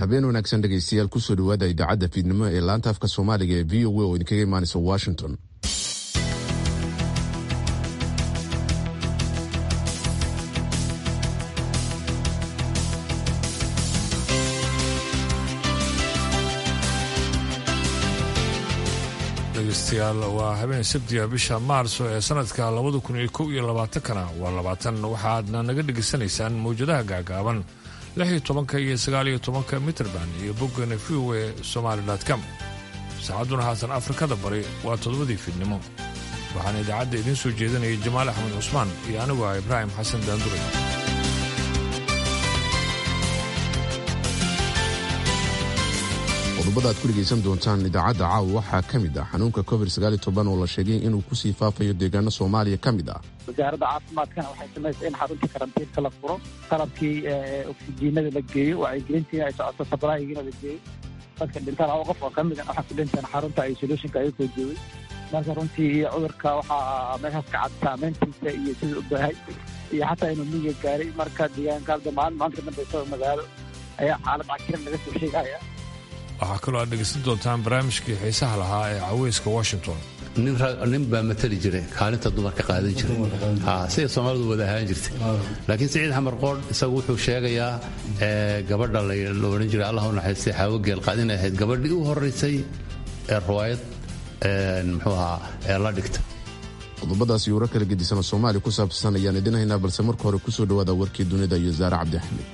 habeen wanaagsan dhegaystayaal kusoo dhawaada idaacadda fiidnimo ee laanta afka soomaaliga ee v o a oo idinkaga imaanaysa washington dhegeystayaal waa habeen sabtiga bisha maarso ee sanadka labada kun iyo kow iyo labaatankana waa labaatan waxaadna naga dhegaysanaysaan mawjadaha gaagaaban lix iyo tobanka iyo sagaal iyo tobanka mitrband iyo boggana v o e somaali com saacadduna haatan afrikada bari waa toddobadii fiidnimo waxaana idaacadda idiin soo jeedinaya jamaal axmed cusmaan iyo anigu ah ibraahim xasan daandure qodobada aad ku dhegaysan doontaan idaacadda caawa waxaa ka mid ah xanuunka covid oo la sheegay inuu kusii faafayo deegaano soomaaliya ka mid ah wasaaradda caafimaadkana waxay samaysay in xaruntii karantiinka la furo qalabkii oksijiinada la geeyo wacyigelintii ay socoto sabraayigiina la geeyo dadka dhintaan laba qof oo ka mid waxaa ku dhinteen xarunta isolationka ayagoo joogay marka runtii iyo cudurka waxaa meeshaas ka cad saameyntiisa iyo sida u bahay iyo xataa inuu miyiga gaaray marka deegaanka hadda maalin maanta ka dambeysa magaalo ayaa xaalad cakiran laga soo sheegaya waxaa kaloo aad dhegaysan doontaan barnaamijkii xiisaha lahaa ee caweyska washington nin baa matali jiray kaalinta dumarka qaadan jiray sida soomaalidu wada ahaan jirtay laakiin siciid xamar qoodh isagu wuxuu sheegayaa gabadha la odhan jiray allah u naxariistay xaawo geelqaad inay ahayd gabadhii u horaysay ee ruwaayad muxuu ahaa ee la dhigta qodobadaas iyo warar kala gedisan oo soomaaliya ku saabsan ayaan idin haynaa balse marka hore kusoo dhawaada warkii dunida iyo zaare cabdi axmed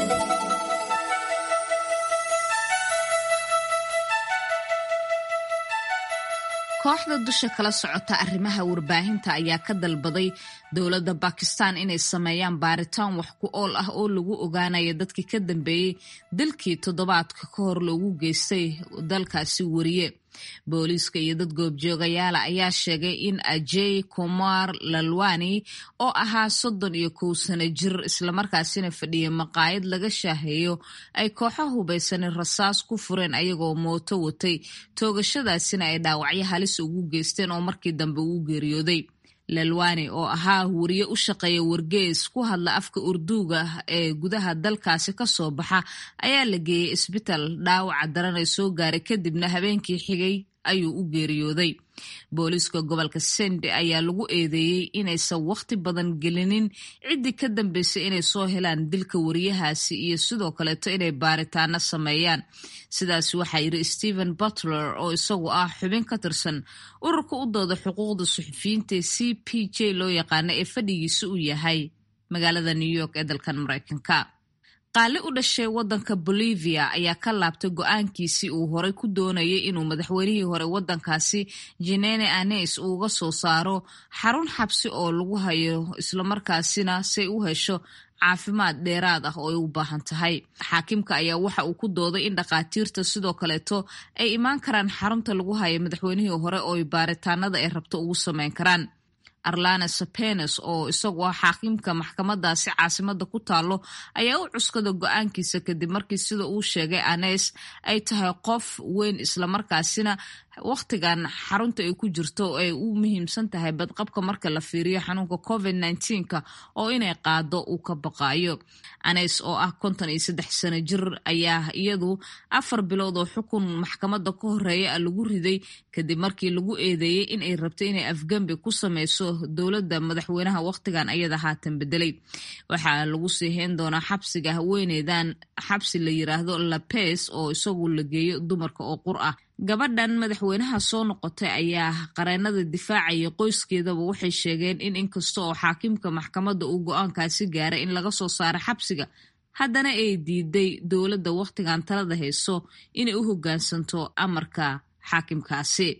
kooxda dusha kala socota arrimaha warbaahinta ayaa ka dalbaday dowladda bakistan inay sameeyaan baaritaan wax ku ool ah oo lagu ogaanayo dadkii ka dambeeyey dalkii toddobaadka ka hor loogu geystay dalkaasi wariye booliiska iyo dad goobjoogayaala ayaa sheegay in ajey kumar lalwani oo ahaa soddon iyo kow sano jir islamarkaasina fadhiyay maqaayad laga shaaheeyo ay kooxo hubaysanin rasaas ku fureen ayagoo mooto watay toogashadaasina ay dhaawacyo halis ugu geysteen oo markii dambe uu geeriyooday lalwani oo ahaa wariye u shaqeeya wargees ku hadla afka urduuga ee gudaha dalkaasi ka soo baxa ayaa la geeyey isbitaal dhaawaca daran ee soo gaaray kadibna habeenkii xigay ayuu u geeriyooday booliiska gobolka sende ayaa lagu eedeeyey inaysan wakhti badan gelinin ciddii ka dambeysay inay soo helaan dilka wariyahaasi iyo sidoo kaleeto inay baaritaano sameeyaan sidaas waxaa yidhi stephen butler oo isagu ah xubin ka tirsan ururka u dooda xuquuqda suxufiyiinta c p j loo yaqaano ee fadhigiisa uu yahay magaalada new york ee dalkan maraykanka qaali u dhashay waddanka bolivia ayaa ka laabtay go-aankiisii uu horey ku doonayay inuu madaxweynihii hore waddankaasi jenene anes uuga soo saaro xarun xabsi oo lagu hayo islamarkaasina say u hesho caafimaad dheeraad ah oo ay u baahan tahay xaakimka ayaa waxa uu ku dooday in dhakhaatiirta sidoo kaleeto ay imaan karaan xarunta lagu hayo madaxweynihii hore oo baaritaanada ay rabto ugu sameyn karaan arlana sapenes oo isagu ah xaakimka maxkamadaasi caasimada ku taalo ayaa u cuskada go-aankiisa kadib markii sida uu sheegay anes ay tahay qof weyn islamarkaasina wakhtigan xarunta ay ku jirto ay u muhiimsan tahay badqabka marka la fiiriyo xanuunka covid nka oo inay qaado uu ka baqaayo anes oo ah konton iyo saddex sano jir ayaa iyadu afar bilood oo xukun maxkamada ka horeeya a lagu riday kadib markii lagu eedeeyey in ay rabto inay afgembi ku sameyso dowladda madaxweynaha wakhtigan ayada haatan bedelay waxaa lagu sii hayn doonaa xabsiga haweeneydan xabsi la yiraahdo lapes oo isagu la geeyo dumarka oo qur ah gabadhan madaxweynaha soo noqotay ayaa qareenada difaacaya qoyskeedaba waxay sheegeen in inkasta oo xaakimka maxkamadda uu go-aankaasi gaaray in laga soo saaro xabsiga haddana ay diiday dowladda wakhtigan talada hayso inay u hoggaansanto amarka xaakimkaasi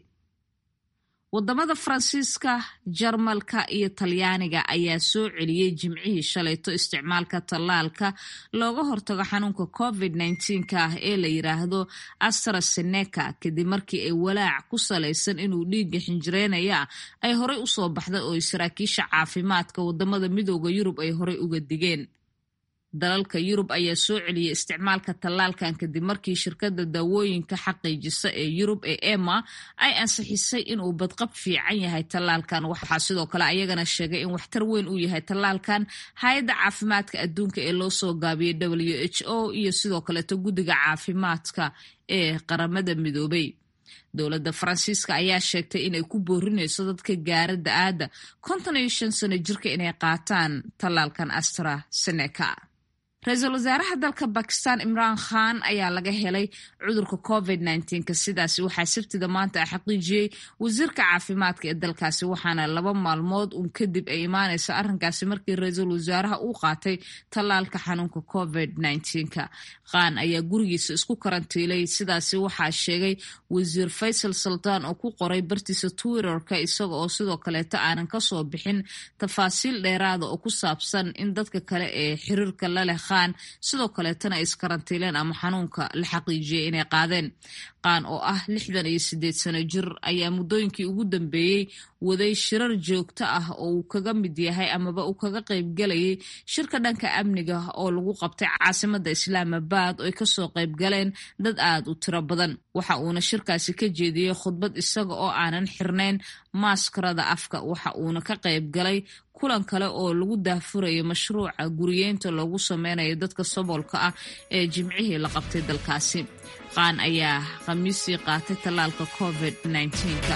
wadamada faransiiska jarmalka iyo talyaaniga ayaa soo celiyey jimcihii shalayto isticmaalka tallaalka looga hortago xanuunka covid ka ah ee la yiraahdo astraseneca kadib markii ay walaac ku salaysan inuu dhiigga xinjireynaya ay horey usoo baxday oo saraakiisha caafimaadka wadamada midooda yurub ay horey uga digeen dalalka yurub ayaa soo celiyay isticmaalka tallaalkan kadib markii shirkadda daawooyinka xaqiijisa ee yurub ee ema ay ansixisay inuu badqab fiican yahay tallaalkan waxaa sidoo kale ayagana sheegay in waxtar weyn uu yahay tallaalkan hay-adda caafimaadka adduunka ee loo soo gaabiyey w h o iyo sidoo kaleeto guddiga caafimaadka ee qaramada midoobay dowladda faransiiska ayaa sheegtay inay ku boorinayso dadka gaara da-aadda konton iyo shan sano jirka inay qaataan tallaalkan astraseneca ra-iisul wasaaraha dalka bakistan imraan khan ayaa laga helay cudurka covid nka sidaasi waxaa sabtida maanta xaqiijiyey wasiirka caafimaadka ee dalkaasi waxaana laba maalmood un kadib ay imaaneysa arrinkaasi markii ra-iisul wasaaraha uu qaatay tallaalka xanuunka covid nka khan ayaa gurigiisa isku karantiilay sidaasi waxaa sheegay wasiir faysal sultaan oo ku qoray bartiisa twitterka isaga oo sidoo kaleeto aanan kasoo bixin tafaasiil dheeraada oo ku saabsan in dadka kale ee xiriirka laleh khan sidoo kaleetana ay iskarantiileen ama xanuunka la xaqiijiyey inay qaadeen qaan oo ah lixdan iyo sideed sano jir ayaa muddooyinkii ugu dambeeyey waday shirar joogto ah oo uu kaga mid yahay amaba uu kaga qaybgalayay shirka dhanka amniga oo lagu qabtay caasimada islaamabad oo ay kasoo qaybgaleen dad aada u tiro badan waxa uuna shirkaasi ka jeediyey khudbad isaga oo aanan xirnayn maaskarada afka waxa uuna ka qaybgalay kulan kale oo lagu daahfurayo mashruuca guriyeynta loogu sameynayo dadka saboolka ah ee jimcihii la qabtay dalkaasi qaan ayaa khamiisii qaatay tallaalka covid -ka.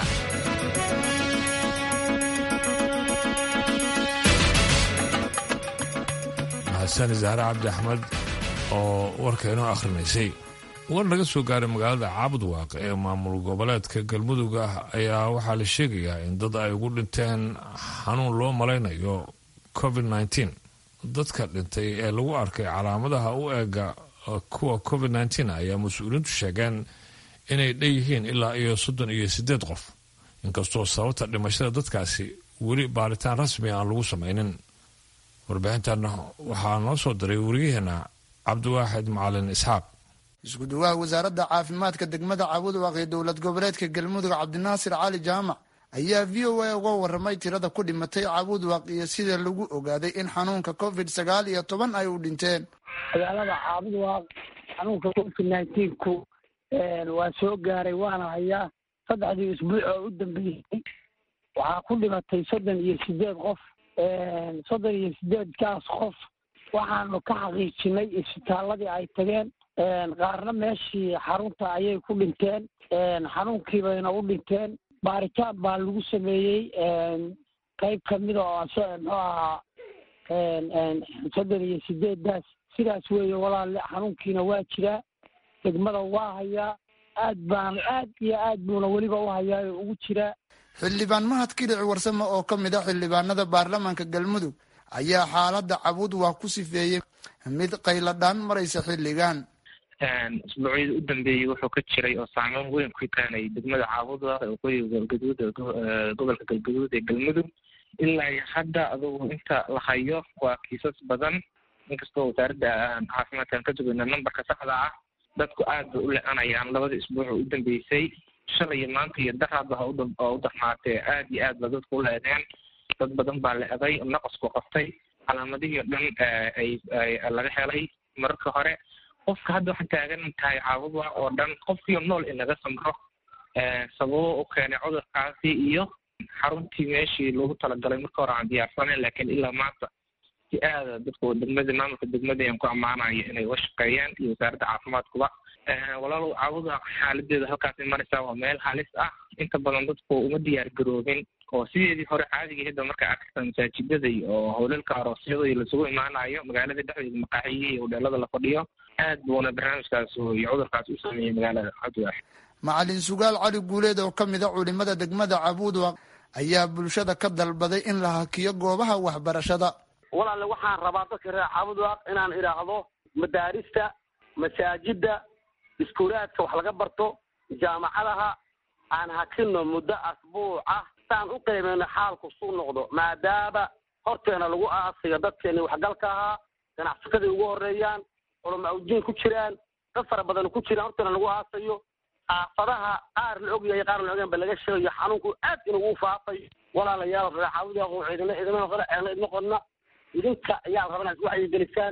mahadsan zahre cabdi axmed oo warka inoo akhrinaysay war laga soo gaaray magaalada caabud waaq ee maamul goboleedka galmudug ah ayaa waxaa la sheegayaa in dad ay ugu dhinteen xanuun loo malaynayo covid -19 dadka dhintay ee lagu arkay calaamadaha u eega kuwa covid -19 ayaa mas-uuliyiintu sheegeen inay dhanyihiin ilaa iyo soddon iyo siddeed qof inkastoo sababta dhimashada dadkaasi weli baaritaan rasmi aan lagu samaynin warbixintan waxaa noo soo diray wariyaheena cabdiwaaxid macalin isxaaq isku duwaha wasaaradda caafimaadka degmada caabudwaaq ee dowlad goboleedka galmudug cabdinaasir cali jaamac ayaa v o a uga waramay tirada ku dhimatay caabudwaaq iyo sida lagu ogaaday in xanuunka covid sagaal iyo toban ay u dhinteen magaalada caabudwaaq xanuunka covid nineteenku waa soo gaaray waana hayaa saddexdii isbuuc oo u dambeysay waxaa ku dhimatay soddon iyo sideed qof soddon iyo sideedkaas qof waxaanu ka xaqiijinay isbitaaladii ay tageen qaarna meeshii xarunta ayay ku dhinteen xanuunkii bayna u dhinteen baaritaan baa lagu sameeyey qayb kamida oo muxuu ahaa soddon iyo sideeddaas sidaas weeye walaale xanuunkiina waa jiraa degmada waa hayaa aad baana aad iyo aad buuna weliba u hayaa oo ugu jiraa xildhibaan mahad kilic warsame oo ka mid a xildhibaanada baarlamaanka galmudug ayaa xaaladda cabud waa ku sifeeyey mid qayladhaan maraysa xilligan isbuucyada u dambeeyey wuxuu ka jiray oo saameyn weyn ku keenay degmada caabudwa waqooyiga galgaduud gobolka galgaduud ee galmudug ilaa iyo hadda adugu inta la hayo waa kiisas badan inkastoo wasaaradda caafimaadkan ka sugayna numberka saxda ah dadku aad bay u lecanayaan labada isbuuc oo u dambeysay shalay iyo maanta iyo daraadba ha oo u darnaatee aad iyo aad ba dadku u leedeen dad badan baa leeday naqasku qaftay calaamadihii o dhan ay laga helay mararka hore qofka hadda waxaan taagan tahay caabudwa oo dhan qofkiio nool inaga samro sababo u keenay cudurkaasi iyo xaruntii meeshii loogu talagalay marka hore aan diyaarsaneyn laakiin ilaa maanta si aada dadku degmada maamulka degmada aan ku ammaanayo inay uga shaqeeyaan iyo wasaaradda caafimaadkuba walaalow caawuda xaaladeeda halkaasay maraysaa waa meel halis ah inta badan dadku uma diyaar garoobin oo sideedii hore caadiga hidda marka arkata masaajidada iyo howlalka aroosyada iyo lasugu imaanayo magaalada dhexdeeda maqaaxiyihi iyo hodheelada la fadhiyo aad buuna barnaamijkaas iyo cudurkaas u sameeyey magaalada cabdiwaax macalin sugaal cali guuleed oo ka mid a culimada degmada cabuudwaq ayaa bulshada ka dalbaday in la hakiyo goobaha waxbarashada walaale waxaan rabaa dadka reer caabudwaaq inaan idhaahdo madaarista masaajida iskuulaadka wax laga barto jaamacadaha aan hakino muddo asbuuc ah saan u qiimeyno xaalku suu noqdo maadaama horteena lagu aasayo dadkeeni waxgalka ahaa ganacsatadii ugu horeeyaan culama awjiin ku jiraan dad fara badan ku jiraan horteena lagu aasayo aafadaha qaar la ogyahay qaar la ogaan ba laga sheegayo xanuunku aad inugu faafayo walaalayaal reer caabudwaaq oo ciidana ciidamada qole eena idma qodna idinka ayaa rabana wacyi gelisaan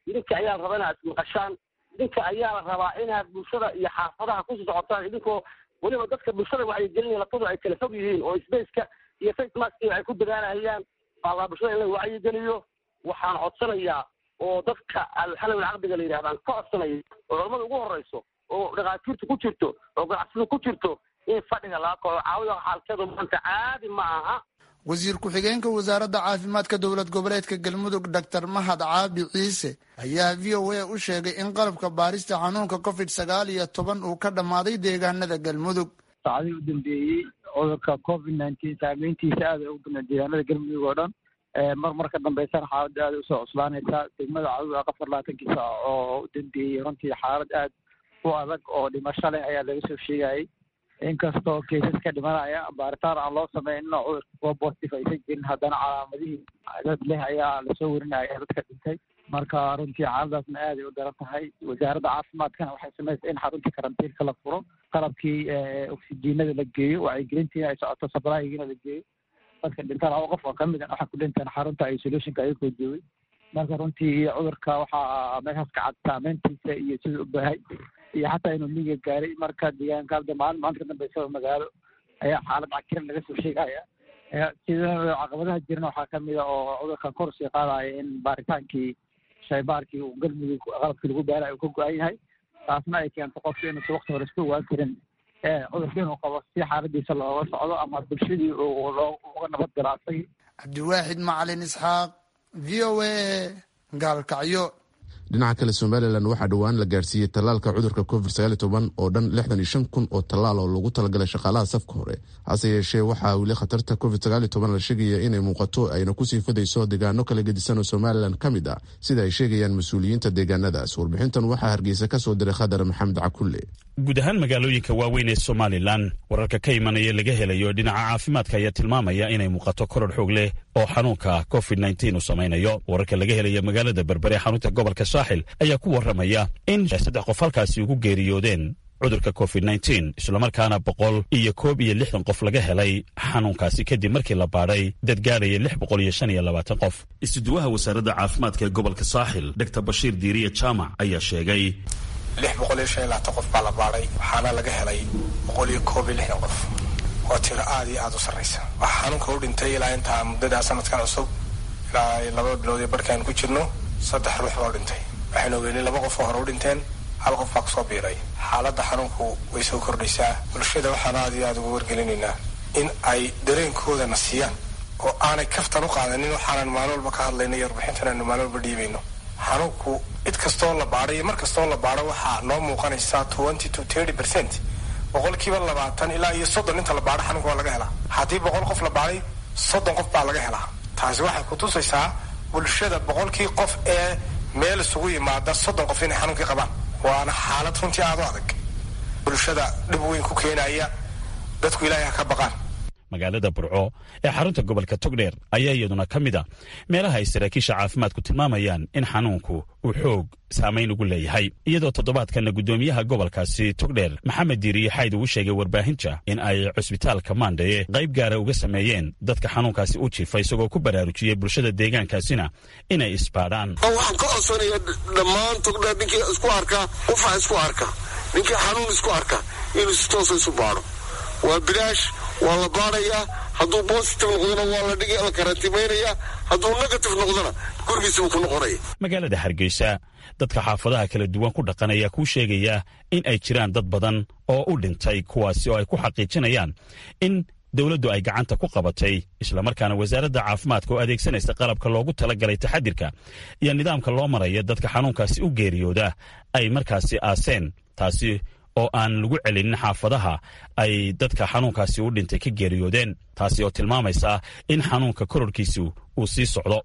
idinka ayaa la rabaa inaad ismaqashaan idinka ayaa la rabaa inaad bulshada iyo xaafadaha kusii socotaan idinkoo weliba dadka bulshada waxay gelinayan lafadu ay kala fog yihiin oo spaceka iyo face maskiga ay ku dadaalahayaan baalaa bulshada in la wacyigeliyo waxaan codsanayaa oo dadka alxalawil caqdiga la yidhahdaan ka codsanaya oo culamada ugu horeyso oo dhakhaatiirtu ku jirto oo ganacsida ku jirto in fadhiga laga kaco caawida xaalkeedu maanta caadi ma aha wasiir ku-xigeenka wasaaradda caafimaadka dowlad goboleedka galmudug doctor mahad caabi ciise ayaa v o a u sheegay in qalabka baarista xanuunka covid sagaal iyo toban uu ka dhammaaday deegaanada galmudug saacadihii u dambeeyey cudurka covid nineteen saameyntiisa aad ay u badnaa deegaanada galmudug oo dhan mar mar ka dambeysana xaaladda aad usoo cuslaanaysaa degmada caduda afar labaatankii saac oo u dambeeyey runtii xaalad aad u adag oo dhimasho leh ayaa laga soo sheegayay inkastoo kaysas ka dhimanaya baaritaan aan loo sameynno cudurka kuwa positive aysan jirin haddana calaamadihii dad leh ayaa lasoo warinaya dadka dhintay marka runtii xaaladaasna aaday u daran tahay wasaaradda caafimaadkana waxay samaysay in xaruntii karantiilka la furo qalabkii oksijiinada la geeyo wacyigelintiina ay socoto sabraayigiina la geeyo dadka dhintaan laba qof oo ka mid a waxaa ku dhintaan xarunta isolationka ayagoo joogay marka runtii cudurka waxaa meeshaas ka cad saameyntiisa iyo sida u baahay iyo xataa inuu miyiga gaaray marka deegaanka hadda maalin maanta ka dambeysa magaalo ayaa xaalad cakiran laga soo sheegaya sida caqabadaha jirana waxaa kamid a oo cudurka kor sii qaadaya in baaritaankii shaybaarkii uu galmudug qalabkii lagu baarayo uu ka go-an yahay taasna ay keento qofka inuusa wakti hore iska ogaan karin cudurka inuu qabo si xaaladiisa looga socdo ama bulshadii uga nabad galo asagii cabdiwaaxid macalin isxaaq v o a gaalkacyo dhinaca kale somalilan waxaa dhowaan la gaarsiiyey tallaalka cudurka covid oo dhan lixdan iyo shan kun oo tallaal oo loogu talagalay shaqaalaha safka hore hase yeeshee waxaa weli khatarta covid la sheegaya inay muuqato ayna kusii fadayso deegaano kala gedisan oo somalilan ka mid ah sida ay sheegayaan mas-uuliyiinta deegaanadaas warbixintan waxaa hargeysa ka soo diray khadar maxamed cakulle guud ahaan magaalooyinka waaweyn ee somalilan wararka ka imanaya laga helayo dhinaca caafimaadka ayaa tilmaamaya inay muuqato koror xoog leh oo xanuunka covid uu samaynayo wararka laga helaya magaalada berbere xarunta gobolka saaxil ayaa ku waramaya in saddex qof halkaasi ugu geeriyoodeen cudurka covid islamarkaana boqol iyo koob iyo lixdan qof laga helay xanuunkaasi kadib markii la baadhay dad gaaraya lix boqol iyo shan iyo labaatan qof isuduwaha wasaaradda caafimaadka ee gobolka saaxil dor bashiir diiriye jaamac ayaa sheegay lix boqol iyo shan iyo labaatan qof baa la baadhay waxaana laga helay boqol iyo koob iyo lixdan qof waa tiro aada iyo aada u sarraysa waxaa xanuunka u dhintay ilaa intaa muddadaa sanadkan cusub ilaa laba bilood iyo barkaan ku jirno saddex ruux baa u dhintay waxaynu ogeynay laba qof oo hore u dhinteen hal qof baa kusoo biiray xaaladda xanuunku way soo kordhaysaa bulshada waxaan aada iyo aada ugu wargelinaynaa in ay dareenkoodana siiyaan oo aanay kaftan u qaadanin waxaanan maalin walba ka hadlayna iyo warbixintan aanu maalin walba dhiibayno xanuunku cid kastoo la baadhay iyo mar kastoo la baadho waxaa noo muuqanaysaa twenty to thirty percent boqolkiiba labaatan ilaa iyo soddon inta la baadho xanuunka waa laga helaa haddii boqol qof la baadhay soddon qof baa laga helaa taasi waxay kutusaysaa bulshada boqolkii qof ee meel isugu yimaada soddon qof inay xanuunkii qabaan waana xaalad runtii aada u adag bulshada dhib weyn ku keenaya dadku ilaahay ha ka baqaan magaalada burco ee xarunta gobolka togdheer ayaa iyaduna ka mid a meelaha ay saraakiisha caafimaadku tilmaamayaan in xanuunku uu xoog saamayn ugu leeyahay iyadoo toddobaadkanna guddoomiyaha gobolkaasi togdheer maxamed diiriye xayd uu sheegay warbaahinta in ay cusbitaalka maandhaye qayb gaara uga sameeyeen dadka xanuunkaasi u jiifa isagoo ku baraarujiyey bulshada deegaankaasina inay isbaadhaan waxaan ka codsanaya dhammaan togdheer ninkii isku arka qufac isku arka ninkii xanuun isku arka inuu si toosa isu baadho waa bilaash waa la baadhayaa hadduu bositive noqdona waa la dhigi la karantimaynaya hadduu negative noqdona gurigiisa buu ku noqonaya magaalada hargeysa dadka xaafadaha kala duwan ku dhaqan ayaa kuu sheegaya in ay jiraan dad badan oo u dhintay kuwaasi oo ay ku xaqiijinayaan in dowladdu ay gacanta ku qabatay islamarkaana wasaaradda caafimaadka oo adeegsanaysa qalabka loogu talagalay taxadirka iyo nidaamka loo maraya dadka xanuunkaasi u geeriyooda ay markaasi aaseen taasi oo aan lagu celinin xaafadaha ay dadka xanuunkaasi u dhintay ka geeriyoodeen taasi oo tilmaamaysa in xanuunka kororkiisu uu sii socdo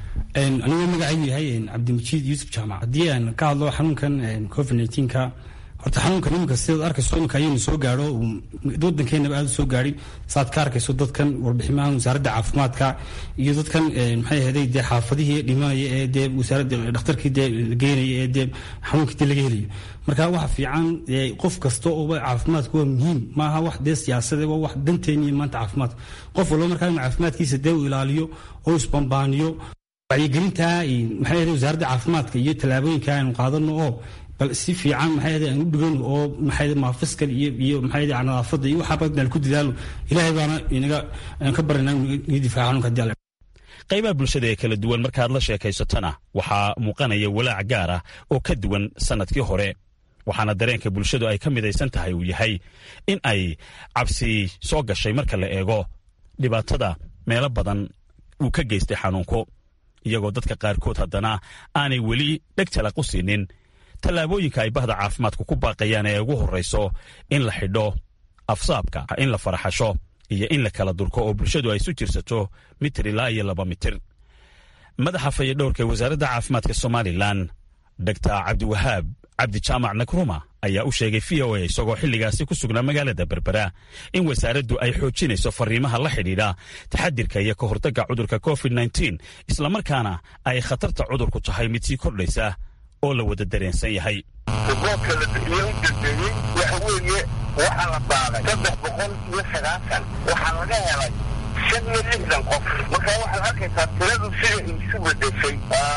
anigoo magacaygu yahay cabdimajiid yuusuf jaamac haddii aan ka hadlo xanuunkan covid nka horta xanuunkan iminka sidaad arkayso iminka ayaynu soo gaadho wadankeenaba aada u soo gaadhay saaad ka arkayso dadkan warbiximahan wasaaradda caafimaadka iyo dadkan maxay ahaday dee xaafadihii dhimanaya ee dee wasaaradda dhakhtarkii dee la geenaya ee dee xanuunkii dee laga helayo marka waxa fiican qof kasta ooba caafimaadku waa muhiim maaha wax dee siyaasade waa wax danteeni iyo maanta caafimaadka qof walba markaa inuu caafimaadkiisa dee u ilaaliyo oo isbambaaniyo wacyigelinta maxay ahayd wasaaradda caafimaadka iyo tallaabooyinka aynu qaadano oo bal si fiican maxay ahayd aan u dhigano oo maxay ahayd maafiskal iyo iyo maxay ahayd nadaafadda iyo waxaa badan ku dadaalo ilaahay baana inaga aan ka baranaa inaga difaaca xanuunka haddii alle qaybaha bulshada ee kala duwan markaad la sheekaysatana waxaa muuqanaya walaac gaar ah oo ka duwan sannadkii hore waxaana dareenka bulshadu ay ka midaysan tahay uu yahay in ay cabsi soo gashay marka la eego dhibaatada meelo badan uu ka geystay xanuunku iyagoo dadka qaarkood haddana aanay weli dheg talaq u siinin tallaabooyinka ay bahda caafimaadku ku baaqayaan ee ugu horrayso in la xidho afsaabka in la faraxasho iyo in la kala durko oo bulshadu ay isu jirsato mitir ilaa iyo laba mitir madaxa fayadhowrka ee wasaaradda caafimaadka somalilan dogtar cabdiwahaab cabdi jaamac nakruma ayaa u sheegay v o a isagoo xilligaasi ku sugnaa magaalada berbera in wasaaraddu ay xoojinayso fariimaha la xidhiidha taxadirka iyo ka hortagga cudurka covid nteen islamarkaana ay khatarta cudurku tahay mid sii kordhaysa oo la wada dareensan yahay riboodka la bixiye u dambeeyey waxa weeye waxaa la baaday saddex boqol iyo sagaashan waxaa laga helay shan iyo lixdan qof marka waxaad arkaysaa tiradu sida isu bedeshay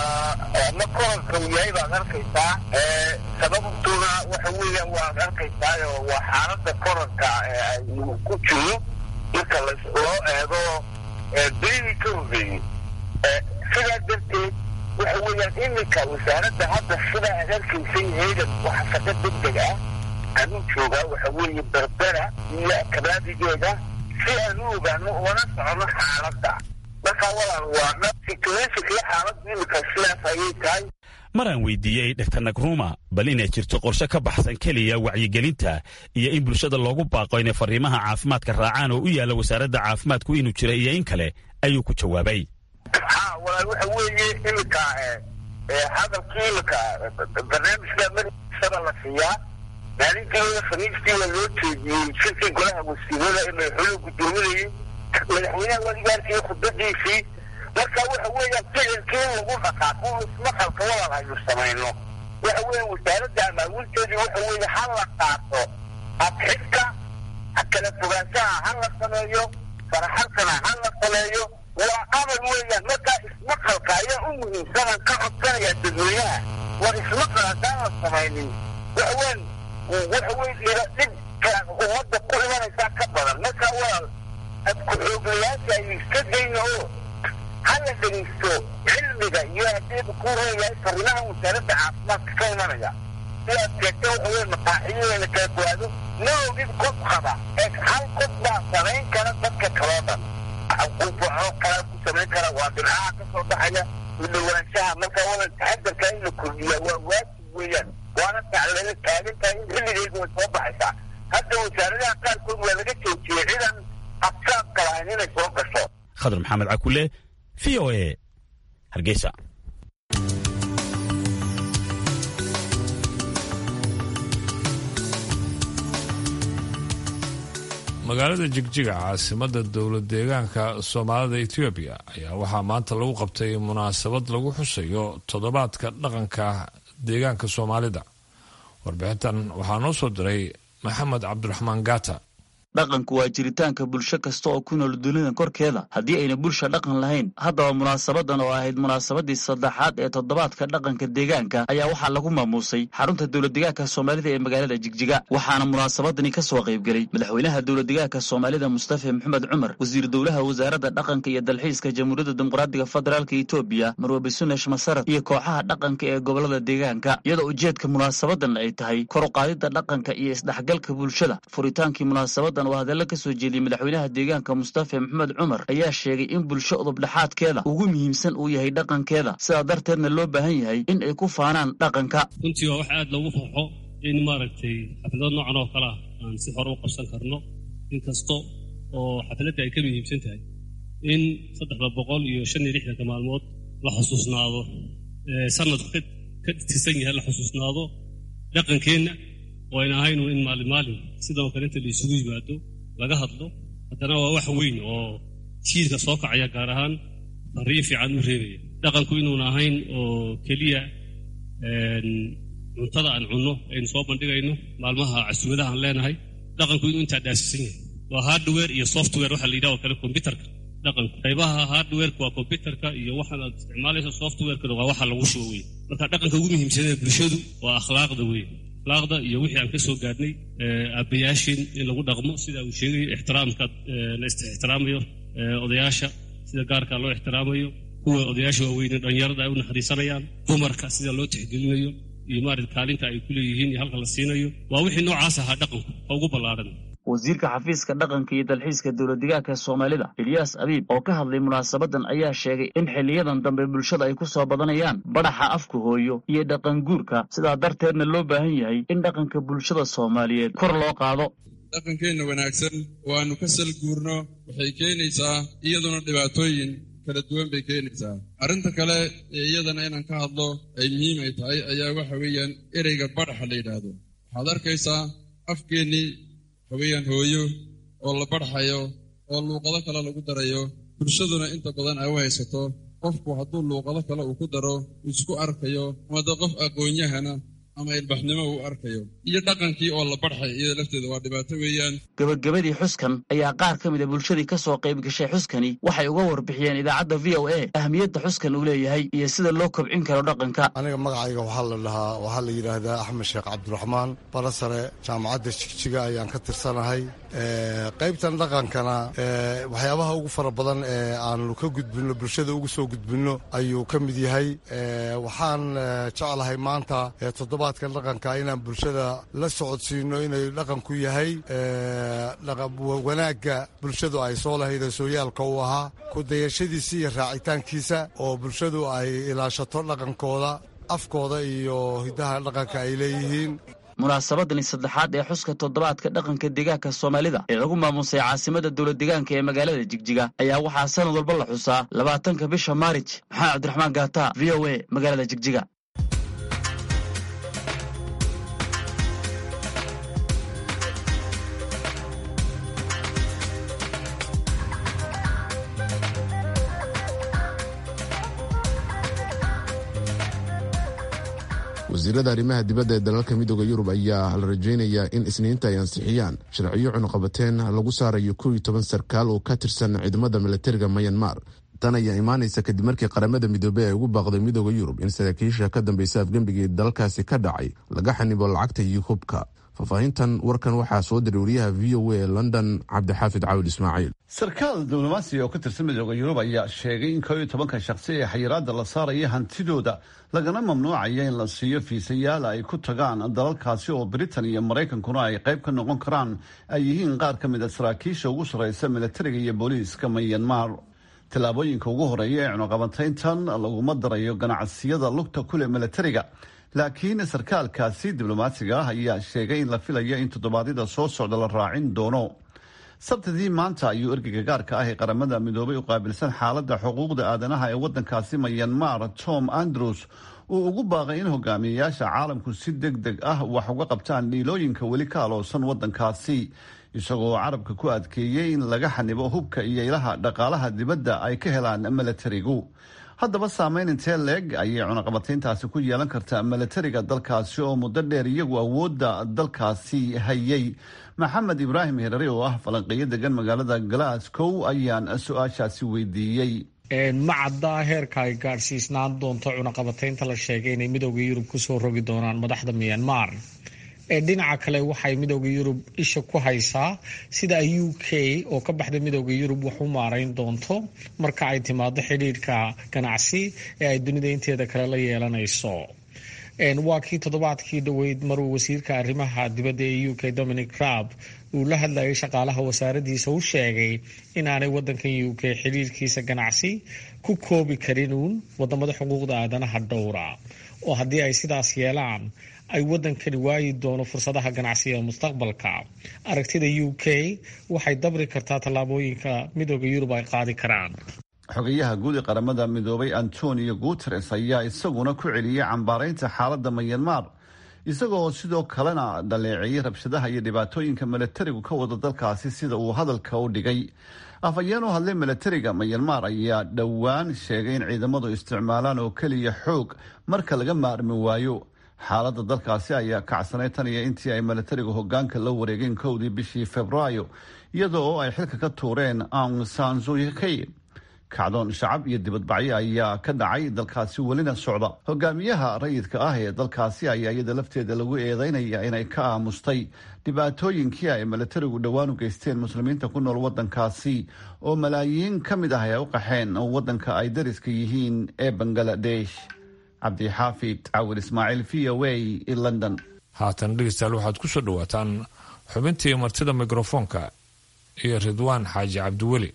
ma koranka uu yahay baad arkaysaa sababtuna waxa weeyaan waad arkaysaayo waa xaalada koranka aynu ku jiro marka loo eego bilihii ka horreeyey sidaa darteed waxa weeyaan iminka wasaaradda hadda sidaa aad arkaysay haydan waxa shaqo degdeg ah anuu joogaa waxa weeye berbera iyo kabaadigeeda si aan u ogaano ugana socono xaaladda markaa walaal waa situationkii xaaladda iminka sidaas ayay tahay maraan weydiiyey dogtar nagruma bal inay jirto qorshe ka baxsan keliya wacyigelinta iyo in bulshada loogu baaqo inay fariimaha caafimaadka raacaan oo u yaalla wasaaradda caafimaadku inuu jira iyo in kale ayuu ku jawaabay ha walaal waxa weeye iminka hadalkii iminka barnaamijka madaxisada la siiyaa maalintii khamiistii waa loo jeediyey shirkii golaha wasiirada ee madaxweynuhu guddoominayay madaxweynaha wadigaarkii khudbadiisii marka waxa weeyaan ficilkii in lagu dhaqaaqo ismaqalka walaal aynu samayno waxa weeye wasaaradda amaawilteedii waxa weeye ha la qaato adxidka kala fogaanshaha ha la sameeyo faraxalkana ha la sameeyo waa amal weeyaan markaa ismaqalka ayaa u muhiimsanan ka codsanaya dadweynaha war ismaqal haddaan la samaynin waxaween waxa weye dhibka ummadda ku imanaysaa ka badan marka walaal ku-xooglayaasha ay iska dayna oo hala dhegeysto cilmiga iyo hadeebu ku reeyahay fariimaha wasaaradda caafimaadka ka imanaya sidaad sheegta waxa weye maqaaxiyadeena kala gowaado ma ogid qof qaba ee hal qof baa samayn kara dadka kaloo dhan qufaco kala ku samayn kara waa dhinacaha ka soo baxaya u dhawaanshaha marka wala taxadarka in la kordhiya waa waajib weeyaan waana tacleena taagan tahay in xilligeygu way soo baxaysaa hadda wasaaradaha qaarkood waa laga joojiyey cidan absaabka lahayn inay soo gasho khadar maxamed cakule v o a hargeysa magaalada jigjiga caasimada dowlad deegaanka soomaalida etoobiya ayaa waxaa maanta lagu qabtay munaasabad lagu xusayo toddobaadka dhaqanka deegaanka soomaalida warbixintan waxaa noo soo diray maxamed cabdiraxmaan gata dhaqanku waa jiritaanka bulsho kasta oo ku nool dunida korkeeda haddii ayna bulsha dhaqan lahayn haddaba munaasabadan oo ahayd munaasabadii saddexaad ee toddobaadka dhaqanka deegaanka ayaa waxaa lagu maamuusay xarunta dowladdeegaanka soomaalida ee magaalada jigjiga waxaana munaasabadani ka soo qaybgelay madaxweynaha dowladdeegaanka soomaalida mustafa maxamed cumar wasiir dowlaha wasaaradda dhaqanka iyo dalxiiska jamhuuriyadda dimuqraadiga federaalka etoobiya marwabe sunesh masarad iyo kooxaha dhaqanka ee gobolada deegaanka iyadoo ujeedka munaasabadan ay tahay kor u qaadidda dhaqanka iyo isdhexgalka bulshada furitaankii munaasabadan oo hadalla ka soo jeediyey madaxweynaha deegaanka mustafa maxamed cumar ayaa sheegay in bulsho udubdhexaadkeeda ugu muhiimsan uu yahay dhaqankeeda sidaa darteedna loo baahan yahay in ay ku faanaan dhaqanka runtii waa wax aad loogu farxo in maaragtay xaflado noocan oo kale ah aan si hore u qabsan karno inkasta oo xafladda ay ka muhiimsan tahay in saddexda boqol iyo shan iyo lixdanka maalmood la xusuusnaado sanadku ka tirsan yahay la xusuusnaado dhaqankeenna oo ayna ahaynu in maalin maalin sidoo kale inta la isugu yimaado laga hadlo haddana waa wax weyn oo jiilka soo kacaya gaar ahaan fariin fiican u reebaya dhaqanku inuuna ahayn oo keliya cuntada aan cunno aynu soo bandhigayno maalmaha casuumadaha aan leenahay dhaqanku inuu intaa dhaasisan yahay waa hardware iyo software waxa la yidhaha oo kale kombyutarka dhaqanka qaybaha hardwareka waa computerka iyo waxaan aad isticmaalaysa softwarekana waa waxa lagu shubo wey marka dhaqanka ugu muhiimsanee bulshadu waa akhlaaqda wey akhlaaqda iyo wixii aan ka soo gaadhnay aabbayaashin in lagu dhaqmo sida uu sheegayo ixtiraamka la is-ixtiraamayo odayaasha sida gaarka loo ixtiraamayo kuwa odayaasha waaweyne dhalinyarada ay u naxariisanayaan dumarka sida loo tixgelinayo iyo maarata kaalinta ay ku leeyihiin iyo halka la siinayo waa wixii noocaas ahaa dhaqanku oo ugu ballaaran wasiirka xafiiska dhaqanka iyo dalxiiska dowladdegaanka soomaalida elyaas abiib oo ka hadlay munaasabadan ayaa sheegay in xiliyadan dambe bulshada ay ku soo badanayaan badhaxa afka hooyo iyo dhaqan guurka sidaa darteedna loo baahan yahay in dhaqanka bulshada soomaaliyeed kor loo qaado dhaqankeenna wanaagsan oo aanu ka sal guurno waxay keenaysaa iyaduna dhibaatooyin kala duwan bay keenaysaa arrinta kale ee iyadana inaan ka hadlo ay muhiim ay tahay ayaa waxa weeyaan ereyga badhaxa la yidhaahdo waxaad arkaysaa afkeennii haweyaan hooyo oo la badhaxayo oo luuqado kale lagu darayo bulshaduna inta badan ay u haysato qofku hadduu luuqado kale uu ku daro uu isku arkayo ama dee qof aqoon-yahana ama ilbaxnimo uu arkayo iyo dhaqankii oo la badxay iyada lafteeda waa dhibaato weeyaan gebagabadii xuskan ayaa qaar ka mida bulshadii ka soo qayb gashay xuskani waxay uga warbixiyeen idaacadda v o a ahmiyadda xuskan uu leeyahay iyo sida loo kobcin karo dhaqanka aniga magacayga waxaa la dhahaa waxaa la yidhaahdaa axmed sheekh cabdiraxmaan bala sare jaamacadda jigjiga ayaan ka tirsanahay qaybtan dhaqankana waxyaabaha ugu fara badan ee aanu ka gudbinno bulshada ugu soo gudbinno ayuu ka mid yahay waxaan jeclahay maanta toddobaadkan dhaqanka inaan bulshada la socodsiino inay dhaqanku yahay wanaagga bulshadu ay soo lahayda sooyaalka u ahaa ku dayashadiisa iyo raacitaankiisa oo bulshadu ay ilaashato dhaqankooda afkooda iyo hiddaha dhaqanka ay leeyihiin munaasabadani saddexaad ee xuska toddobaadka dhaqanka deegaanka soomaalida ee lagu maamusay caasimada dowlad deegaanka ee magaalada jigjiga ayaa waxaa sanad walba la xusaa labaatanka bisha maarij maxamed cabdiraxmaan gaata v o a magaalada jigjiga wasiirada arrimaha dibadda ee dalalka midooda yurub ayaa la rajaynayaa in isniinta ay ansixiyaan sharciyo cunuqabateen lagu saarayo kow iyo toban sarkaal oo ka tirsan ciidamada milatariga mayanmar tan ayaa imaanaysa kadib markii qaramada midoobey ay ugu baaqday midooda yurub in saraakiisha ka dambeysa afgembigii dalkaasi ka dhacay laga xanibo lacagta iyo hubka faahfaahintan warkan waxaa soo diray wariyaha v o a ee london cabdixaafid caawil ismaaciil sarkaal diblomaasi oo ka tirsan midooda yurub ayaa sheegay in koo iyo tobanka shakhsi ee xayiraadda la saaraya hantidooda lagana mamnuucaya in la siiyo fiisayaal ay ku tagaan dalalkaasi oo britain iyo maraykankuna ay qayb ka noqon karaan ay yihiin qaar ka mid a saraakiisha ugu sarreysa milatariga iyo booliiska mayanmar tallaabooyinka ugu horeeya ee cunuqabateyntan laguma darayo ganacsiyada lugta kule milatariga laakiin sarkaalkaasi diblomaasiga ah ayaa sheegay in la filayo in toddobaadyada soo socda la raacin doono sabtidii maanta ayuu ergeyga gaarka ah ee qaramada midoobay u qaabilsan xaaladda xuquuqda aadanaha ee waddankaasi mayanmar tom andrews uu ugu baaqay in hogaamiyeyaasha caalamku si deg deg ah wax uga qabtaan dhiilooyinka weli ka aloosan waddankaasi isagoo carabka ku adkeeyey in laga xanibo hubka iyo ilaha dhaqaalaha dibadda ay ka helaan milatarigu haddaba saameyn intee leeg ayay cunaqabatayntaasi ku yeelan kartaa milatariga dalkaasi oo muddo dheer iyagu awoodda dalkaasi hayay maxamed ibraahim herari oo ah falanqeeyo degan magaalada glasgow ayaan su-aashaasi weydiiyey ma caddaa heerka ay gaadhsiisnaan doonto cunaqabataynta la sheegay inay midooda yurub kusoo rogi doonaan madaxda myanmar ee dhinaca kale waxay midooda yurub isha ku haysaa sida ay u k oo ka baxda midooda yurub wax u maarayn doonto marka ay timaado xidhiidhka ganacsi ee ay dunida inteeda kale la yeelanayso waa kii toddobaadkii dhoweyd maruu wasiirka arrimaha dibadda ee u k dominic crab uu la hadlayay shaqaalaha wasaaradiisa u sheegay inaanay wadankan u k xidhiidhkiisa ganacsi ku koobi karin uun wadamada xuquuqda aadanaha dhowra oo haddii ay sidaas yeelaan ay wadankani waayi doono fursadaha ganacsiga mustaqbalka aragtida u k waxay dabri kartaa tallaabooyinka midooda yurub ay qaadi karaan xogayaha guud ee qaramada midoobay antonio guteres ayaa isaguna ku celiyey cambaaraynta xaaladda mayanmar isagoo sidoo kalena dhaleeceeyey rabshadaha iyo dhibaatooyinka milatarigu ka wada dalkaasi sida uu hadalka u dhigay afhayeen u hadlay milatariga mayanmar ayaa dhowaan sheegay in ciidamadu isticmaalaan oo keliya xoog marka laga maarmi waayo xaaladda dalkaasi ayaa kacsanay tan iyo intii ay milatarigu hogaanka la wareegeen kowdii bishii februaayo iyada oo ay xilka ka tuureen aung san suyuki kacdoon shacab iyo dibadbacyo ayaa ka dhacay dalkaasi welina socda hogaamiyaha rayidka ah ee dalkaasi ayaa iyada lafteeda lagu eedeynaya inay ka aamustay dhibaatooyinkii ay milatarigu dhowaan u geysteen muslimiinta ku nool wadankaasi oo malaayiin ka mid ah ay u qaxeen wadanka ay dariska yihiin ee bangaladesh cabdixaafid cawir ismaaciil v o a london haatan dhegeystayaal waxaad ku soo dhowaataan xubintii martida mikrofoonka iyo ridwaan xaaji cabdiweli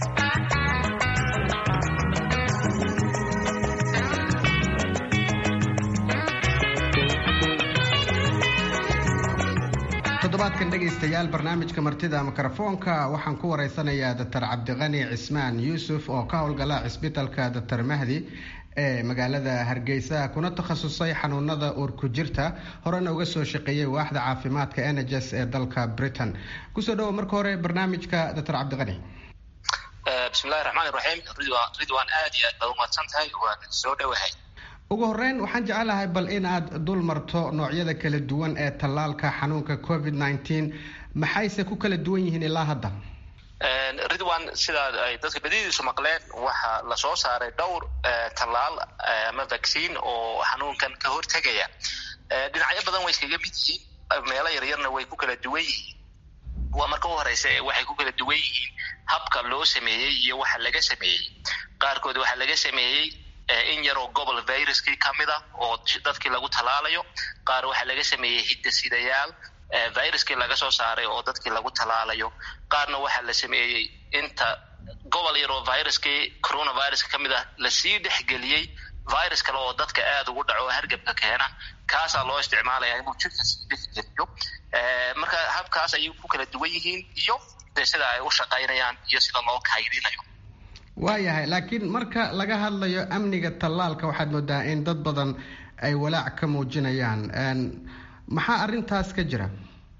toddobaadkan dhegaystayaal barnaamijka martida mikrofoonka waxaan ku wareysanayaa doctor cabdiqani cismaan yuusuf oo ka howlgala cisbitalka doctor mahdi ee magaalada hargeysa kuna takhasusay xanuunada uurku jirta horena uga soo shaqeeyay waaxda caafimaadka eneges ee dalka britain kusoo dhawo marka hore barnaamijka doctor cabdiqani bismillahi raxmaani raxiim ridwaan aad iyo aad baad umadsan tahay waan soo dhowahay ugu horeyn waxaan jecelahay bal in aad dul marto noocyada kala duwan ee tallaalka xanuunka covid nneteen maxayse ku kala duwan yihiin ilaa hadda ridwan sidaa ay dadka badidiisu maqleen waxaa lasoo saaray dhowr tallaal ama vaccine oo xanuunkan ka hortegaya dhinacyo badan way iskaga mid yihiin meelo yaryarna way ku kala duwan yihiin waa marka u horeysa waxay ku kala duwan yihiin habka loo sameeyey iyo waxa laga sameeyey qaarkood waxaa laga sameeyey in yaroo gobol viruskii ka mid ah oo dadkii lagu tallaalayo qaar waxaa laga sameeyey hidasidayaal viruskii laga soo saaray oo dadkii lagu tallaalayo qaarna waxaa la sameeyey inta gobol yaroo viruskii coronaviruska ka mid ah lasii dhexgeliyey virus kale oo dadka aada ugu dhaco oo hargabka keena kaasaa loo isticmaalaya inuu jirka sii dhexgeliyo marka habkaas ayay ku kala duwan yihiin iyo de sida ay u shaqaynayaan iyo sida loo kaydinayo waayahay laakiin marka laga hadlayo amniga tallaalka waxaad moodaa in dad badan ay walaac ka muujinayaan maxaa arrintaas ka jira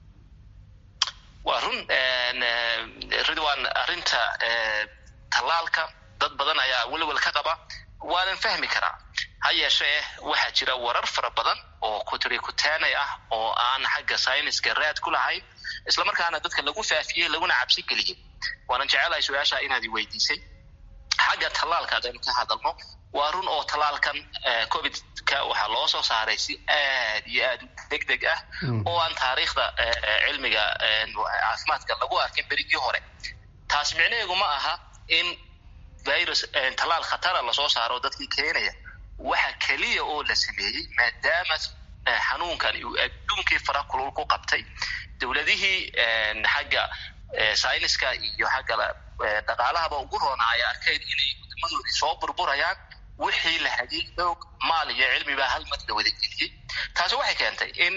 waa run ridwan arrinta tallaalka dad badan ayaa welwel ka qaba waanan fahmi karaa ha yeeshee waxaa jira warar fara badan oo kutrikutaanay ah oo aan xagga sayniska raad ku lahayn islamarkaana dadka lagu faafiyey laguna cabsi geliyey waanan jecelahay su-aasha inaad i weydiisay xagga tallaalka haddaynu ka hadalno waa run oo tallaalkan covidka waxaa loo soo saaray si aad iyo aad u deg deg ah oo aan taariikhda cilmiga caafimaadka lagu arkin berigii hore taas micnaheedu ma aha in virus tallaal khatara lasoo saaro dadkii keenaya waxa keliya oo la sameeyey maadaama xanuunkan uu adduunkii fara kulul ku qabtay dowladihii xagga sayniska iyo xagga dhaqaalahaba ugu roona ay arkeen inay wadamadoodii soo burburayaan wixii la hadiyey xoog maal iyo cilmibaa hal mar la wada geliyey taasi waxay keentay in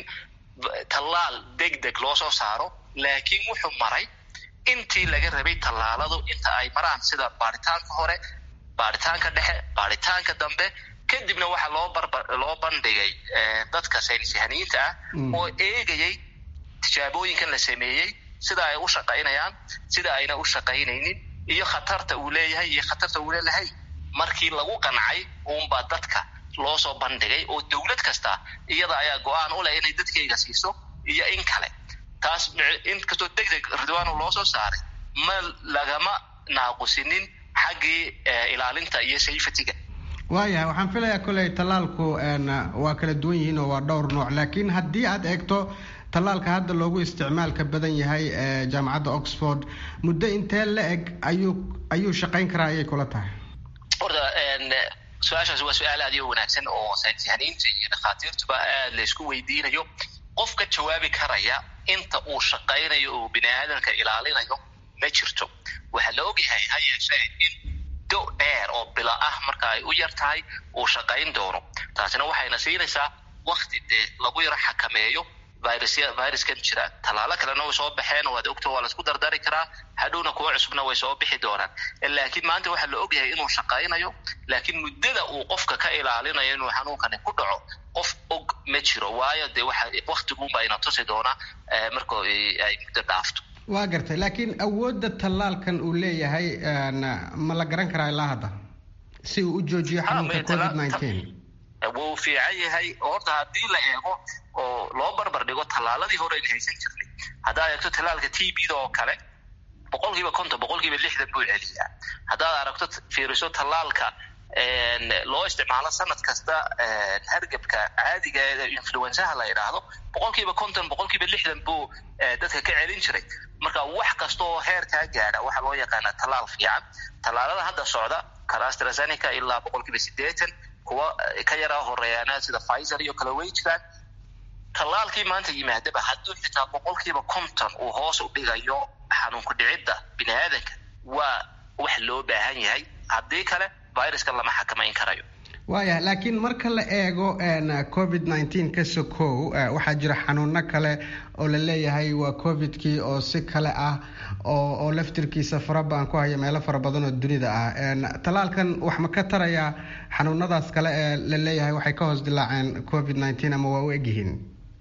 tallaal deg deg loo soo saaro laakiin wuxuu maray intii laga rabay tallaaladu inta ay maraan sida baaritaanka hore baaritaanka dhexe baaritaanka dambe kadibna waxaa loo barba loo bandhigay dadka saynisyahaniyiinta ah oo eegayay tijaabooyinkan la sameeyey sida ay u shaqaynayaan sida ayna u shaqaynaynin iyo khatarta uu leeyahay iyo khatarta uu leelahay markii lagu qancay uunbaa dadka loo soo bandhigay oo dowlad kasta iyada ayaa go-aan u leh inay dadkayga siiso iyo in kale taas inkastoo deg deg ridwaano loo soo saaray ma lagama naaqusinin xaggii ilaalinta iyo safetyga waayahay waxaan filayaa koley tallaalku waa kala duwan yihiin oo waa dhowr nooc laakiin haddii aad eegto tallaalka hadda loogu isticmaalka badan yahay ee jaamacadda oxford muddo intee la eg ayuu ayuu shaqayn karaa ayay kula tahay horta su-aashaas waa su-aal aad iyo wanaagsan oo saynisyahaniinta iyo dhakhaatiirtuba aad la isku weydiinayo qof ka jawaabi karaya inta uu shaqaynayo oo bini aadamka ilaalinayo ma jirto waxaa la ogyahay ha yeeshee in do dheer oo bila ah marka ay u yar tahay uu shaqayn doono taasina waxayna siinaysaa wakti dee lagu yaro xakameeyo virusya viruskan jira tallaalo kalena way soo baxeen waad ogto waa laisku dardari karaa hadhowna kuwa cusubna way soo bixi doonaan laakiin maanta waxaa la ogyahay inuu shaqaynayo laakiin muddada uu qofka ka ilaalinayo inuu xanuunkani ku dhaco qof og ma jiro waayo dee waxa waktiguunba ina tusi doona marka ay muddo dhaafto waa gartay laakiin awoodda tallaalkan uu leeyahay ma la garan karaa ilaa hadda si uu u joojiyo xanuunka covid nineteen wuu fiican yahay horta haddii la eego oo loo barbar dhigo tallaaladii hore aynu haysan jirnay haddaad eegto tallaalka t b da oo kale boqolkiiba konton boqolkiiba lixdan buu celiyaa haddaad aragto fiiriso tallaalka loo isticmaalo sanad kasta hargebka caadiga ee influensaha la yidhaahdo boqolkiiba konton boqolkiiba lixdan buu dadka ka celin jiray marka wax kasta oo heerkaa gaadha waxaa loo yaqaanaa tallaal fiican tallaalada hadda socda carastrazenica ilaa boqolkiiba sideetan kuwa ka yaraa horeeyaana sida pfizer iyo kale way jiraan tallaalkii maanta yimaadaba hadduu xitaa boqolkiiba konton uu hoos u dhigayo xanuunku dhicidda bini aadanka waa wax loo baahan yahay haddii kale viruska lama xakamayn karayo waayah laakiin marka la eego covid nneteen ka sokow waxaa jira xanuuno kale oo la leeyahay waa covidkii oo si kale ah oo oo laftirkiisa farabaan ku haya meelo fara badan oo dunida ah tallaalkan wax ma ka tarayaa xanuunadaas kale ee la leeyahay waxay ka hoos dilaaceen covid nneteen ama waa u egyihiin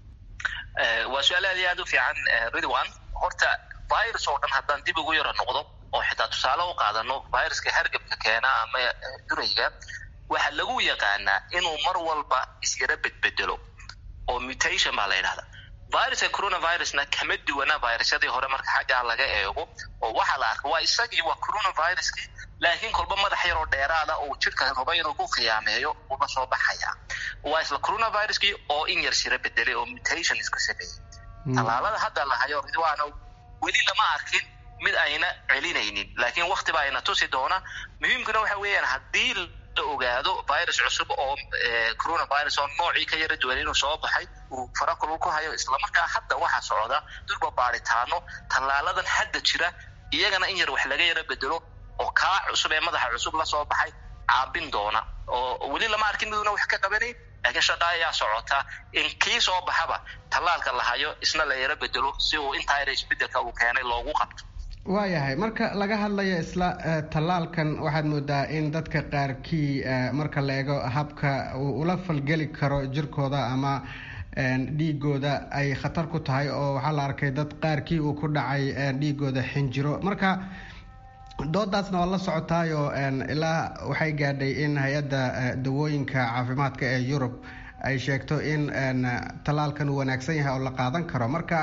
waa su-aal aad iyo aad u fiican ridwan horta virus oo dhan haddaan dib ugu yaro noqdo oo xitaa tusaale u qaadano viruska hargebka keena ama durayga waxaa lagu yaqaanaa inuu mar walba isyara bedbedelo oo mutation baa la yidhahda viruska coronavirusna kama duwana virusyadii hore marka xaggaa laga eego oo waxaa la arka waa isagii waa coronaviruskii laakiin kolba madax yaroo dheeraada uu jidhka raba inuu ku khiyaameeyo uba soo baxaya waa isla coronaviruskii oo in yar sira bedelay oo mutation isku sameeyey tallaalada hadda la hayo ridwaana weli lama arkin mid ayna celinaynin laakiin wakti baa ayna tusi doona muhiimkuna waxa weeyaan haddii la ogaado virus cusub oo coronavirus oo noocii ka yara duwan inuu soo baxay uu farakulul ku hayo islamarkaa hadda waxaa socda durba baaritaano tallaaladan hadda jira iyagana in yar wax laga yara bedelo oo kaa cusub ee madaxa cusub lasoo baxay caabin doona oo weli lama arkin miduna wax ka qabanayn laakiin shaqa ayaa socota in kii soo baxaba tallaalka la hayo isna la yara bedelo si uu intaa yara isbedelka uu keenay loogu qabto waayahay marka laga hadlayo isla tallaalkan waxaad moodaa in dadka qaarkii marka la eego habka uu ula falgeli karo jirkooda ama dhiigooda ay khatar ku tahay oo waxaa la arkay dad qaarkii uu ku dhacay dhiigooda xinjiro marka doodaasna waa la socotaayo ilaa waxay gaadhay in hay-adda dawooyinka caafimaadka ee yurub ay sheegto in tallaalkan uu wanaagsan yahay oo la qaadan karo marka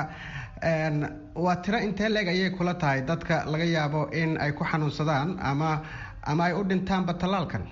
waa tiro intee leeg ayay kula tahay dadka laga yaabo in ay ku xanuunsadaan ama ama ay u dhintaanba tallaalkan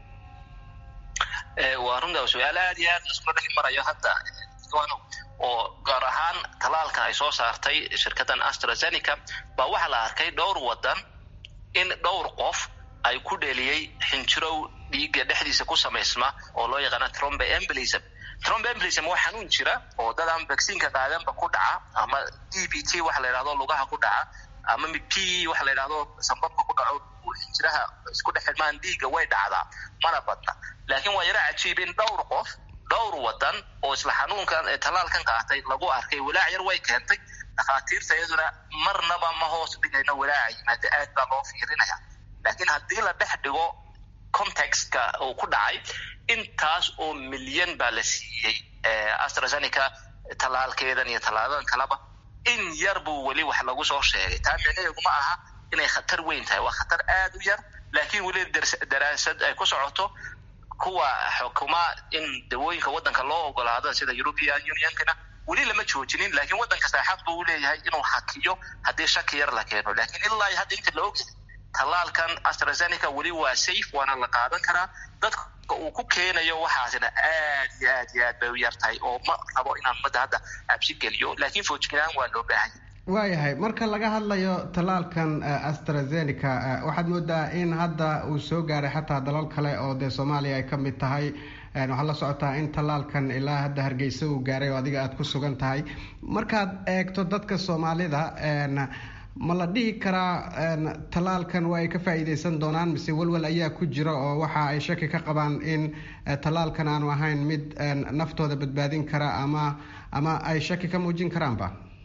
waa runta su-aal aad iyo aad laskula dhex marayo hadda oo gaar ahaan tallaalkan ay soo saartay shirkaddan astrazeneca baa waxaa la arkay dhowr wadan in dhowr qof ay ku dheliyey xinjirow dhiigga dhexdiisa ku samaysma oo loo yaqaana trombe embolism trombe embolism waa xanuun jira oo dad aan vaccineka qaadanba ku dhaca ama d b t waxa la yidhahdo lugaha ku dhaca ama p waxa la yidhahdo sambabka ku dhaco xinjiraha isku dhex xidmaan dhiigga way dhacdaa mana badna laakiin waa yara cajiib in dhowr qof dhowr wadan oo isla xanuunkan tallaalkan qaatay lagu arkay walaac yar way keentay dhakhaatiirta iyaduna marnaba ma hoos dhigayno walaaca yimaada aad baa loo fiirinaya laakiin haddii la dhex dhigo contextka uu ku dhacay intaas oo milyan baa la siiyey astrazeneca tallaalkeedan iyo tallaaladan kaleba in yar buu weli wax lagu soo sheegay taa micnaheedu ma aha inay khatar weyn tahay waa khatar aad u yar laakiin weli daraasad ay ku socoto kuwa xukuma in dawooyinka waddanka loo ogolaado sida european unionkana weli lama joojinin laakiin waddan kasta xaq buu leeyahay inuu hakiyo haddii shaki yar la keeno laakiin ilaa hadda inta la ogyahay tallaalkan astrazeneca weli waa safe waana la qaadan karaa dadka uu ku keenayo waxaasina aad iyo aad iyo aad bay u yar tahay oo ma rabo inaan ummadda hadda cabsi geliyo laakiin foojiglaan waa loo baahan yahay waayahay marka laga hadlayo tallaalkan astrazeneca waxaad moodaa in hadda uu soo gaaray xataa dalal kale oo dee soomaaliya ay ka mid tahay waxaad la socotaa in tallaalkan ilaa hadda hargeysa uu gaaray oo adiga aada ku sugan tahay markaad eegto dadka soomaalida ma la dhihi karaa tallaalkan waa ay ka faa'iideysan doonaan mise walwal ayaa ku jira oo waxa ay shaki ka qabaan in tallaalkan aanu ahayn mid naftooda badbaadin kara ama ama ay shaki ka muujin karaanba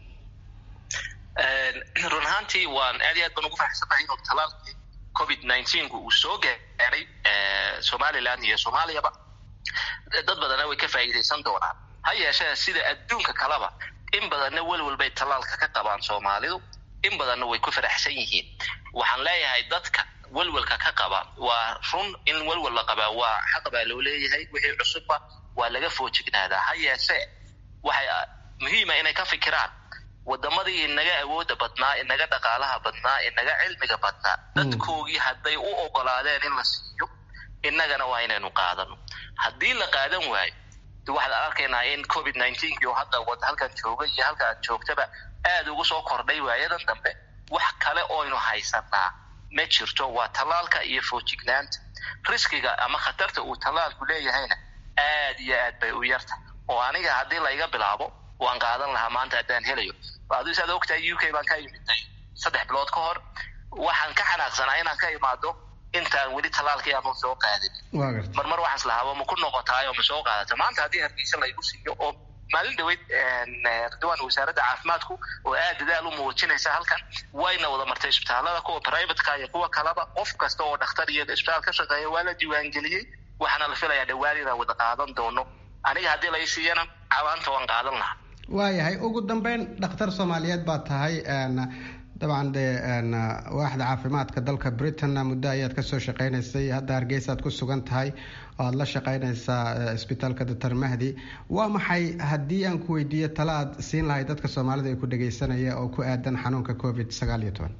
run ahaantii waan aad iyo aad baan ugu faraxsanahay inuu tallaalkii covid nineteenku uu soo gaaray somaliland iyo soomaaliyaba dad badanna way ka faa'iideysan doonaan ha yeeshee sida adduunka kaleba in badanna welwel bay tallaalka ka qabaan soomaalidu in badanna way ku faraxsan yihiin waxaan leeyahay dadka welwelka ka qaba waa run in welwel la qabaa waa xaq baa loo leeyahay wixii cusubba waa laga foojignaadaa ha yeeshee waxay muhiima inay ka fikiraan wadamadii inaga awooda badnaa inaga dhaqaalaha badnaa inaga cilmiga badnaa dadkoogii hadday u ogolaadeen in la siiyo innagana waa inaynu qaadano haddii la qaadan waayo waxaad arkaynaa in covid nineteen oo hadda halkan jooga iyo halka aad joogtaba aada ugu soo kordhay waayadan dambe wax kale oynu haysanaa ma jirto waa tallaalka iyo foojignaanta riskiga ama khatarta uu tallaalku leeyahayna aad iyo aad bay u yarta oo aniga haddii layga bilaabo waan qaadan lahaa maanta haddaan helayo adu saad ogtahay u k baan ka imiday saddex bilood ka hor waxaan ka xanaaqsanaa inaan ka imaado intaan weli tallaalkii aanu soo qaadin marmar waxaan islahaaba ma ku noqotaay oo ma soo qaadata maanta haddii hargeysa laygu siiyo oo maalin dhaweyd ridwaan wasaaradda caafimaadku oo aad dadaal u muujinaysa halkan wayna wada martay isbitaalada kuwa privateka iyo kuwa kaleba qof kasta oo dhakhtar iyo isbitaal ka shaqeeya waa la diiwaangeliyey waxaana la filayaa dhawaan inaan wada qaadan doono aniga haddii lay siiyana cawaanta waan qaadan lahaa waayahay ugu dambeyn dhakhtar soomaaliyeed baa tahay dabcan dee waaxda caafimaadka dalka britain muddo ayaad kasoo shaqeynaysay hadda hargeysaad ku sugan tahay oo aad la shaqeynaysaa isbitaalka doctor mahdi waa maxay haddii aan ku weydiiyo tala aad siin lahay dadka soomaalida ee ku dhageysanaya oo ku aadan xanuunka covid sagaal iyo toban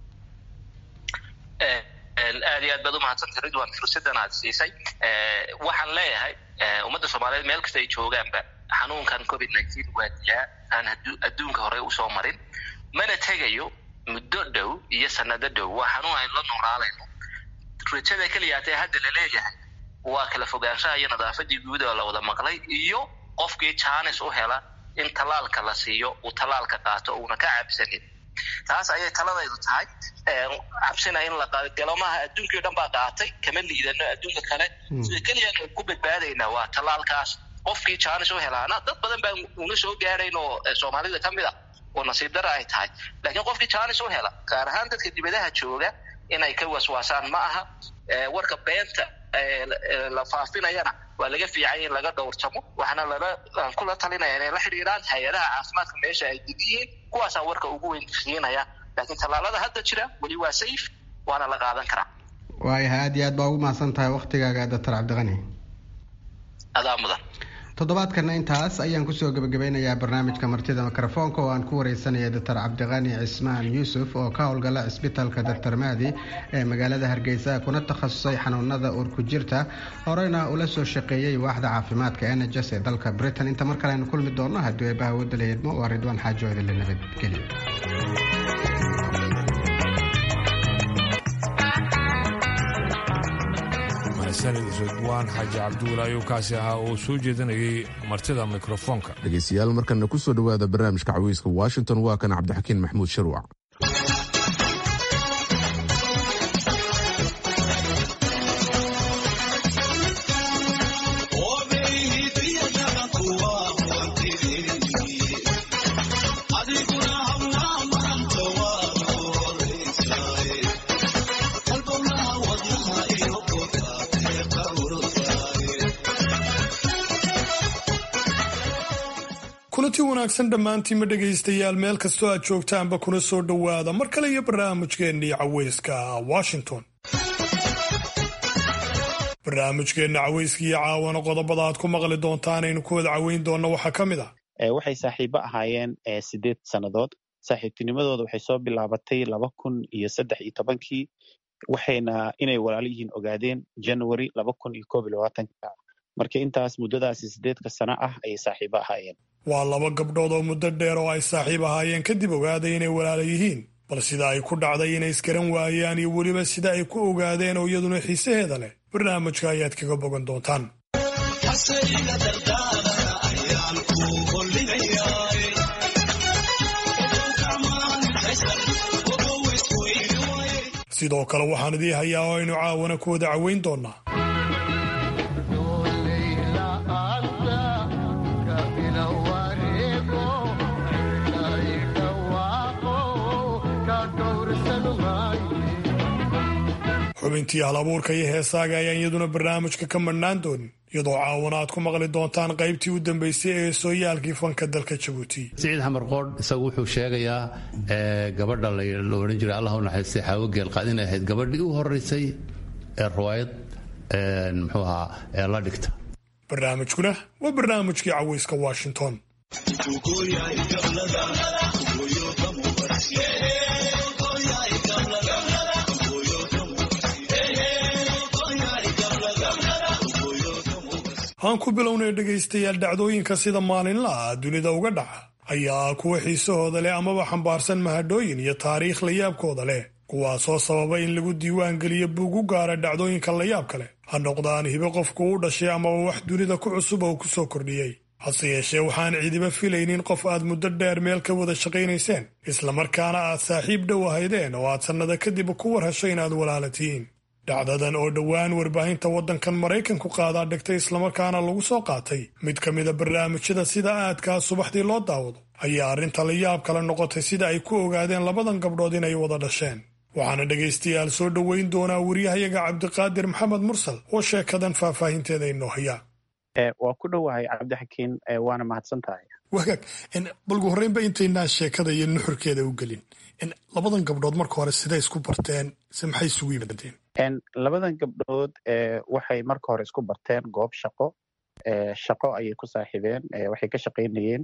aad iyo aad baad umahadsantay ridwan fursadan aad siisay waxaan leeyahay ummadda soomaaliyeed meel kasta ay joogaanba xanuunkan covid nineteen waa dilaa aan adduunka hore usoo marin mana tegayo muddo dhow iyo sanado dhow waa xanuun aynu la noolaalayno rajada keliyaatee hadda la leeyahay waa kala fogaanshaha iyo nadaafadii guud oo la wada maqlay iyo qofkii jaanis u hela in tallaalka la siiyo uu tallaalka qaato uuna ka cabsanin taas ayay taladaydu tahay cabsina in la galo maaha adduunkii o dhan baa qaatay kama liidano adduunka kale sida keliya ku badbaadaynaa waa tallaalkaas qofkii jaanis u helaana dad badan baan una soo gaarayn oo soomaalida ka mid a oo nasiib dara ay tahay laakiin qofkii jaanis u hela gaar ahaan dadka dibadaha jooga inay ka waswaasaan ma aha warka beenta la faafinayana waa laga fiicanya in laga dhowrtamo waxaana lala kula talinaya inay la xidhiiraan hay-adaha caafimaadka meesha ay degiyiin kuwaasaan warka ugu weyn siinaya laakiin tallaalada hadda jira weli waa safe waana la qaadan karaa waayahay aad iyo aad baa ugu mahadsan tahay waktigaaga doctor cabdiqani adaa mudan toddobaadkana intaas ayaan kusoo gebagabeynayaa barnaamijka martida mikrofoonka oo aan ku wareysanaya doctor cabdiqani cismaan yuusuf oo ka howlgala cisbitaalka doctor mahdi ee magaalada hargeysa kuna takhasusay xanuunada urku jirta horeyna ula soo shaqeeyey waaxda caafimaadka nhs ee dalka britain inta mar kale aynu kulmi doonno haddii eebaha wadala yeedmo waa ridwaan xaajo idinle nabadgelyo ridwaan xaaji cabduula ayuu kaasi ahaa oo soo jeedinayay martida mikrofoonka dhegeystayaal markana kusoo dhowaada barnaamijka caweyska washington waa kan cabdixakiin maxmuud sharwac kulanti wanaagsan dhammaantiinma dhegaystayaal meel kastoo aad joogtaanba kuna soo dhowaada mar kale iyo barnaamijkeennii caweyska washington barnaamijkeenna caweyska iyo caawana qodobada aad ku maqli doontaan aynu ku wada caweyn doonna waxaa ka mid ah waxay saaxiibo ahaayeen sideed sannadood saaxiibtinimadooda waxay soo bilaabatay laba kun iyo saddex iyo tobankii waxayna inay walaalo yihiin ogaadeen january laba kun iyo koob iyo labaatanka marka intaas muddadaasi sideedka sano ah ayay saaxiibo ahaayeen waa laba gabdhood oo muddo dheer oo ay saaxiib ahaayeen kadib ogaaday inay walaala yihiin bal sida ay ku dhacday inay isgaran waayaan iyo weliba sida ay ku ogaadeen oo iyaduna xiisaheeda leh barnaamijka ayaad kaga bogan doontaan sidoo kale waxaan idii hayaa oo aynu caawana ku wada caweyn doonnaa xubintii hal abuurka iyo heesaaga ayaan iyaduna barnaamijka ka madhnaan doonin iyadoo caawana aad ku maqli doontaan qaybtii u dambeysay ee sooyaalkii fanka dalka jabuuti siciid xamar qoodh isagu wuxuu sheegayaa gabadha la odhan jiray allah u naxariistay xaawo geelqaad inay ahayd gabadhii u horeysay ee riwaayad muxuu ahaa ee la dhigta barnaamijkuna waa barnaamijkii caweyska washington aan ku bilownay dhegaystayaal dhacdooyinka sida maalinlaha dunida uga dhaca ayaa kuwa xiisahooda leh amaba xambaarsan mahadhooyin iyo taariikh layaabkooda leh kuwaasoo sababa in lagu diiwaan geliyo buug u gaara dhacdooyinka layaabka leh ha noqdaan hibe qofku u dhashay amaba wax dunida ku cusub oo ku soo kordhiyey hase yeeshee waxaan ciidiba filaynin qof aad muddo dheer meel ka wada shaqaynayseen islamarkaana aad saaxiib dhow ahaydeen oo aad sannada kadib ku war hesho inaad walaalatiin dhacdadan oo dhowaan warbaahinta waddankan maraykanku qaadaa dhigtay islamarkaana lagu soo qaatay mid ka mida barnaamijyada sida aadkaa subaxdii loo daawado ayaa arrinta la yaab kale noqotay sida ay ku ogaadeen labadan gabdhood inay wada dhasheen waxaana dhegaystayaal soo dhoweyn doonaa wariyahayaga cabdiqaadir maxamed mursal oo sheekadan faahfaahinteeda inoo haya waa ku dhowahay cabdixakiin waana mahadsan tahay wagaag balgu horreynba intaynaan sheekada iyo nuxurkeeda u gelin labadan gabdhood marka hore siday isku barteen se maxay isugu yimaadeen labadan gabdhood waxay marka hore isku barteen goob shaqo shaqo ayay ku saaxiibeen waxay ka shaqaynayeen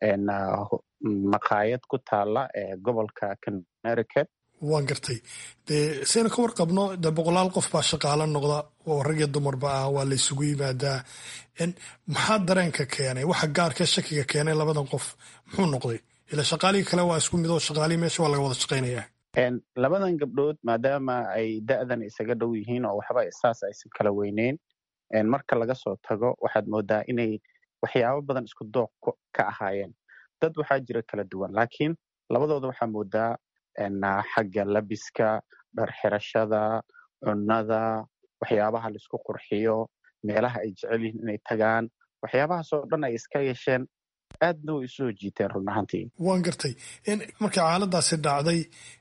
maqaayad ku taala gobolka connecticut waan gartay dee saynu ka warqabno dee boqolaal qof baa shaqaalo noqda oo rag iyo dumarba ah waa la isugu yimaadaa maxaa dareenka keenay waxa gaarkee shakiga keenay labadan qof muxuu noqday ila shaqaalihii kale waa isku mid oo shaqaalihii meesha waa laga wada shaqaynaya labadan gabdhood maadaama ay da'dan isaga dhow yihiin oo waxba saas aysan kala weyneyn marka laga soo tago waxaad moodaa inay waxyaabo badan isku dooq ka ahaayeen dad waxaa jira kala duwan laakiin labadooda waxaa moodaa xagga labiska dhar xirashada cunnada waxyaabaha laisku qurxiyo meelaha ay jecel yihiin inay tagaan waxyaabahaasoo dhan ay iska yeesheen aadna way isu soo jiiteen run ahaantii waan gartay markay xaaladaasi dhacday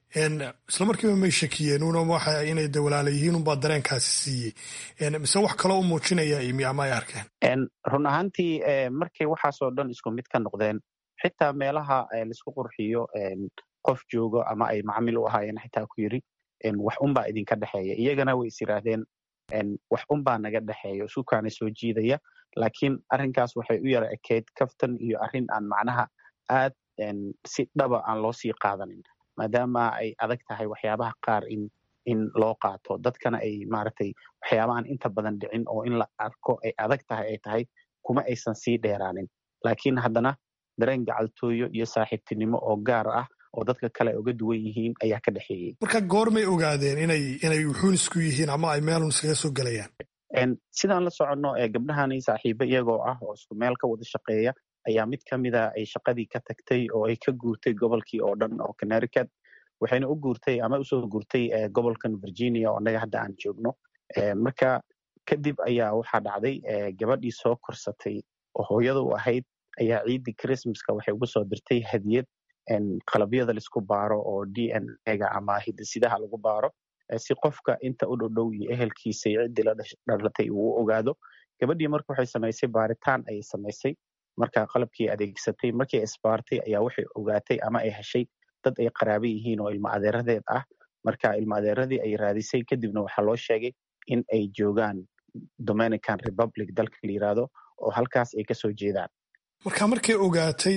isla markiiba may shakiyeen una waxa inay de walaala yihiin unbaa dareenkaasi siiyey mise wax kaloo u muujinaya imi ama ay arkeen run ahaantii markay waxaasoo dhan isku mid ka noqdeen xitaa meelaha laisku qurxiyo qof joogo ama ay macamil u ahaayeen xitaa ku yiri wax unbaa idinka dhexeeya iyagana way is yiraahdeen wax unbaa naga dhexeeya isukaana soo jiidaya laakiin arrinkaas waxay u yara ekeyd kaftan iyo arrin aan macnaha aad si dhaba aan loo sii qaadanin maadaama ay adag tahay waxyaabaha qaar in in loo qaato dadkana ay maaragtay waxyaaba aan inta badan dhicin oo in la arko ay adag tahay ay tahay kuma aysan sii dheeraanin laakiin haddana dareen gacaltooyo iyo saaxiibtinimo oo gaar ah oo dadka kale ay uga duwan yihiin ayaa ka dhexeeyey marka goormay ogaadeen inay inay wuxuun isku yihiin ama ay meelun iskaga soo gelayaan sidaan la soconno gabdhahani saaxiibo iyagoo ah oo isku meel ka wada shaqeeya ayaa mid ka mida ay shaqadii ka tagtay oo ay ka guurtay gobolkii oo dhan oo connecticut waxayna u guurtay ama usoo guurtay gobolkan virginia oo annaga hadda aan joogno marka kadib ayaa waxaa dhacday gabadhii soo korsatay oo hooyada u ahayd ayaa ciiddii christmaska waxay ugu soo dirtay hadiyad qalabyada laisku baaro oo d n ega ama hidisidaha lagu baaro si qofka inta u dhowdhow iyo ehelkiisa iyo ciddii la dhalatay uu u ogaado gabadhii marka waxay samaysay baaritaan ayay samaysay marka qalabkii adeegsatay markii isbaartay ayaa waxay ogaatay ama ay heshay dad ay qaraaba yihiin oo ilmo adeeradeed ah marka ilmo adeeradii ay raadisay kadibna waxaa loo sheegay in ay joogaan dominican republic dalka la yiraahdo oo halkaas ay kasoo jeedaan marka markay ogaatay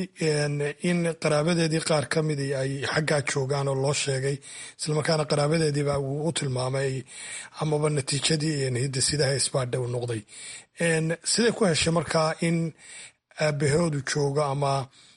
in qaraabadeedii qaar ka midi ay xaggaa joogaan oo loo sheegay islamarkaana qaraabadeediiba uu u tilmaamay amaba natiijadii hidisidaha isbaadha u noqday siday ku heshay markaa in aabahoodu joogo ama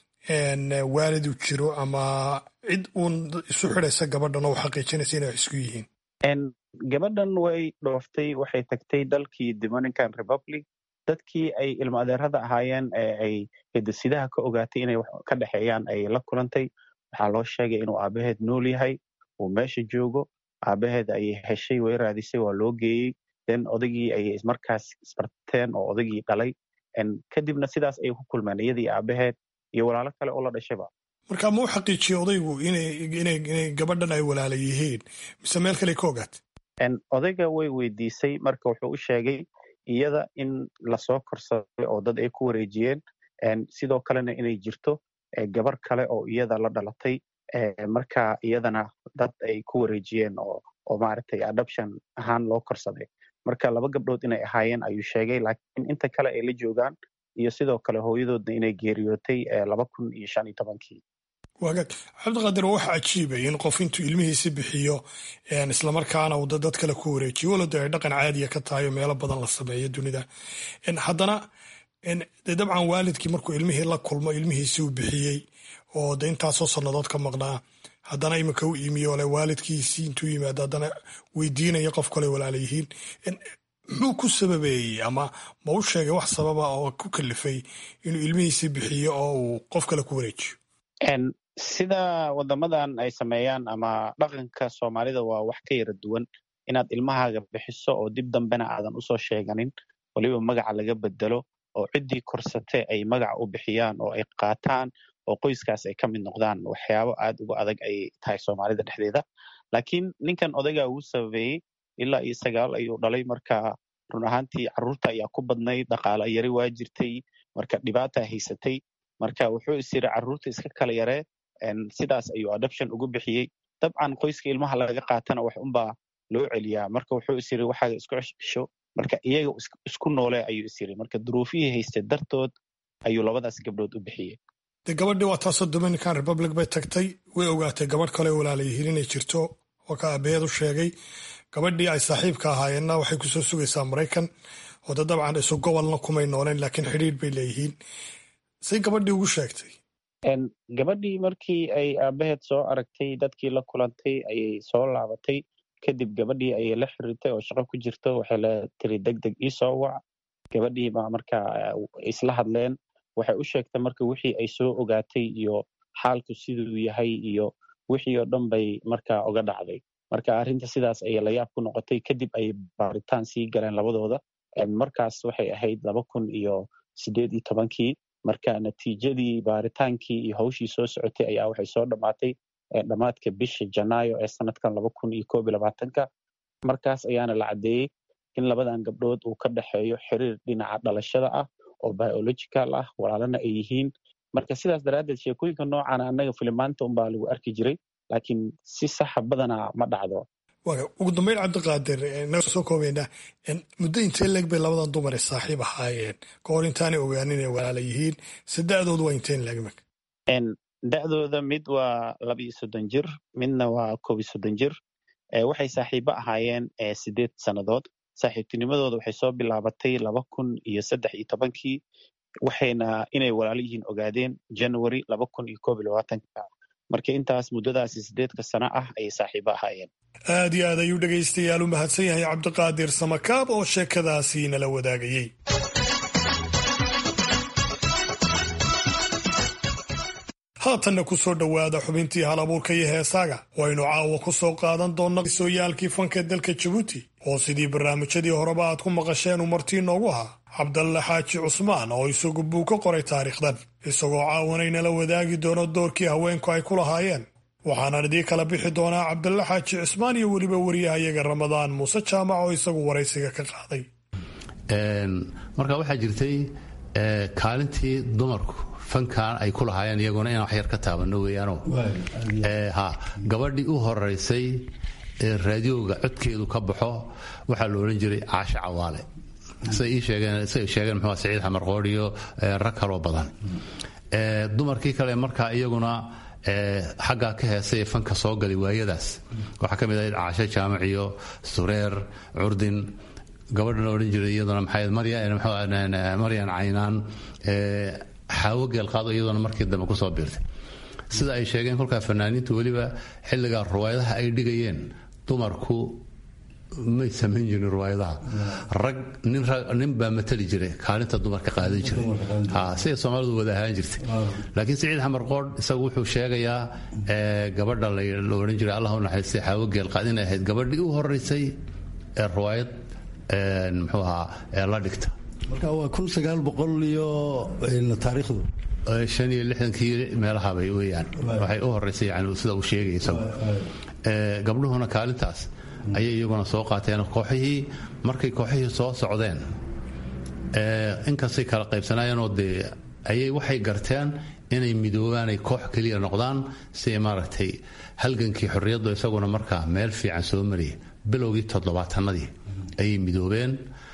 waalidu jiro ama cid uun isu xidaysa gabadhan oo xaqiijinaysa inay wax isku yihiin gabadhan way dhooftay waxay tagtay dalkii dominican republic dadkii ay ilmo adeerada ahaayeen ee ay hidisidaha ka ogaatay inay wax ka dhexeeyaan ay la kulantay waxaa loo sheegay inuu aabaheed nool yahay uu meesha joogo aabaheed ayay heshay way raadisay waa loo geeyey den odagii ayay markaas isbarteen oo odagii dhalay kadibna sidaas ayay ku kulmeen iyadii aabaheed iyo walaalo kale oo la dhashayba marka ma u xaqiijiyey odaygu inay gabadhan ay walaala yihiin mise meel kale ka ogaatay odayga way weydiisay marka wuxuu u sheegay iyada in lasoo korsaday oo dad ay ku wareejiyeen sidoo kalena inay jirto gabar kale oo iyada la dhalatay marka iyadana dad ay ku wareejiyeen oo maaragtay adoption ahaan loo korsaday marka laba gabdhood inay ahaayeen ayuu sheegay laakiin inta kale ay la joogaan iyo sidoo kale hooyadoodna inay geeriyootay laba kun iyo shan iyo tobankii wagaag cabdiqaadir waa wax cajiibay in qof intuu ilmihiisi bixiyo islamarkaana uu dad kale ku wareejiyo walada ay dhaqan caadiya ka tahay oo meelo badan la sameeyo dunida haddana de dabcan waalidkii markuu ilmihii la kulmo ilmihiisi uu bixiyey oo de intaasoo sannadood ka maqnaa haddana iminka u iimiyo le waalidkiisii intuu yimaado haddana weydiinaya qof kale walaala yihiin muxuu ku sababeeyey ama ma u sheegay wax sababa oo ku kalifay inuu ilmihiisii bixiyo oo uu qof kale ku wareejiyo sida wadamadan ay sameeyaan ama dhaqanka soomaalida waa wax ka yara duwan inaad ilmahaaga bixiso oo dib dambena aadan usoo sheeganin waliba magaca laga bedelo oo ciddii korsate ay magaca u bixiyaan oo ay qaataan oo qoyskaas ay ka mid noqdaan waxyaabo aad uga adag ay tahay soomaalida dhexdeeda laakiin ninkan odaygaa uu sababeeyey ilaa iyo sagaal ayuu dhalay marka run ahaantii carruurta ayaa ku badnayd dhaqaala yari waa jirtay marka dhibaata haysatay marka wuxuu is yiri carruurta iska kala yaree sidaas ayuu adoption ugu bixiyey dabcan qoyska ilmaha laga qaatana wax unbaa loo celiyaa marka wuxuu is yiri waxaaga isku cesho marka iyaga isku noole ayuu is yiri marka duruufihii haystay dartood ayuu labadaas gabdhood u bixiyey de gabadhii waa taasoo dominican republic bay tagtay way ogaatay gabadh kale walaala yihiin inay jirto waa ka aabaheed u sheegay gabadhii ay saaxiibka ahaayeenna waxay kusoo sugaysaa maraykan oo de dabcan isu gobolna kumay nooleen laakiin xidhiidh bay leeyihiin say gabadhii ugu sheegtay gabadhii markii ay aabaheed soo aragtay dadkii la kulantay ayay soo laabatay kadib gabadhii ayay la xiriirtay oo shaqo ku jirto waxay la tiri deg deg ii soo wac gabadhii baa marka isla hadleen waxay u sheegtay marka wixii ay soo ogaatay iyo xaalku siduu yahay iyo wixii oo dhan bay marka oga dhacday marka arrinta sidaas ayay layaab ku noqotay kadib ayay baaritaan sii galeen labadooda markaas waxay ahayd laba kun iyo sideed iyo tobankii marka natiijadii baaritaankii iyo hawshii soo socotay ayaa waxay soo dhammaatay dhammaadka bisha janaayo ee sanadkan laba kun iyo koob iyo labaatanka markaas ayaana la caddeeyey in labadan gabdhood uu ka dhexeeyo xiriir dhinaca dhalashada ah oo biological ah walaalana ay yihiin marka sidaas daraaddeed sheekooyinka noocaana annaga filimaanta unbaa lagu arki jiray laakiin si saxa badanaa ma dhacdo ugu dambeyn cabdiqaadir naga soo koobaynaa muddo intee leeg bay labadan dumar ee saaxiib ahaayeen ka hor intaanay ogaanin inay walaala yihiin se da-doodu waa inteen leeg imika da-dooda mid waa laba iyo soddon jir midna waa koob iyo soddon jir waxay saaxiibo ahaayeen sideed sannadood saaxiibtinimadooda waxay soo bilaabatay laba kun iyo saddex iyo tobankii waxayna inay walaalo yihiin ogaadeen january laba kun iyo koob iyo labaatanka marka intaas muddadaasi sideedka sano ah ayay saaxiibo ahaayeen aad iyo aad ayuu dhegaystayaal u mahadsan yahay cabdiqaadir samakaab oo sheekadaasi nala wadaagayey haatanna ku soo dhowaada xubintii hal abuurka iyo heesaaga waynu caawa ku soo qaadan doonna sooyaalkii fanka dalka jabuuti oo sidii barnaamijyadii horeba aad ku maqasheen uu martii noogu ahaa cabdalle xaaji cusmaan oo isagu buu ka qoray taariikhdan isagoo caawanaynala wadaagi doono doorkii haweenku ay ku lahaayeen waxaanan idii kala bixi doonaa cabdalle xaaji cusmaan iyo weliba wariyahayaga ramadaan muuse jaamac oo isagu waraysiga ka qaaday marka waxaa jirtay kaalintii dumarku fankan ay ku lahaayeen iyaguna inaan wax yar ka taabano weeyaano ha gabadhii u horeysay ee raadiyooga codkeedu ka baxo waxaa la odhan jiray caasha cawaale siday ii sheegeen siday sheegeen muxuu saciid xamar qoor iyo rag kaloo badan dumarkii kale markaa iyaguna xaggaa ka heesay ee fanka soo galay waayadaas waxaa ka mid ahayd caasho jaamac iyo sureer curdin gabadha la odhan jiray iyaduna maxay maryan caynaan xaawo geelqaado iyaduna markii dambe kusoo biirtay sida ay sheegeen kolkaa fanaaniintu weliba xilligaa ruwaayadaha ay dhigayeen dumarku may samayn jirin ruwaayadaha rag nin baa matali jiray kaalinta dumarka qaadan jiray siday soomaalidu wada ahaan jirtay laakiin siciid xamar qoodh isagu wuxuu sheegayaa gabadha la odhan jiray allah u naxariistay xaawo geelqaad inay ahayd gabadhii u horeysay ee ruwaayad muxuu ahaa la dhigta marka waa kun sagaal boqol iyo taariikhdu shan iyo lixdankii meelahabay weeyaan waxay u horeysay yani sida uu sheegay isagu gabdhuhuna kaalintaas ayay iyaguna soo qaateen kooxihii markay kooxihii soo socdeen inkastay kala qaybsanaayeenoo dee ayay waxay garteen inay midoobaan ay koox keliya noqdaan si maaragtay halgankii xorriyaddu isaguna markaa meel fiican soo mariyay bilowgii toddobaatanadii ayay midoobeen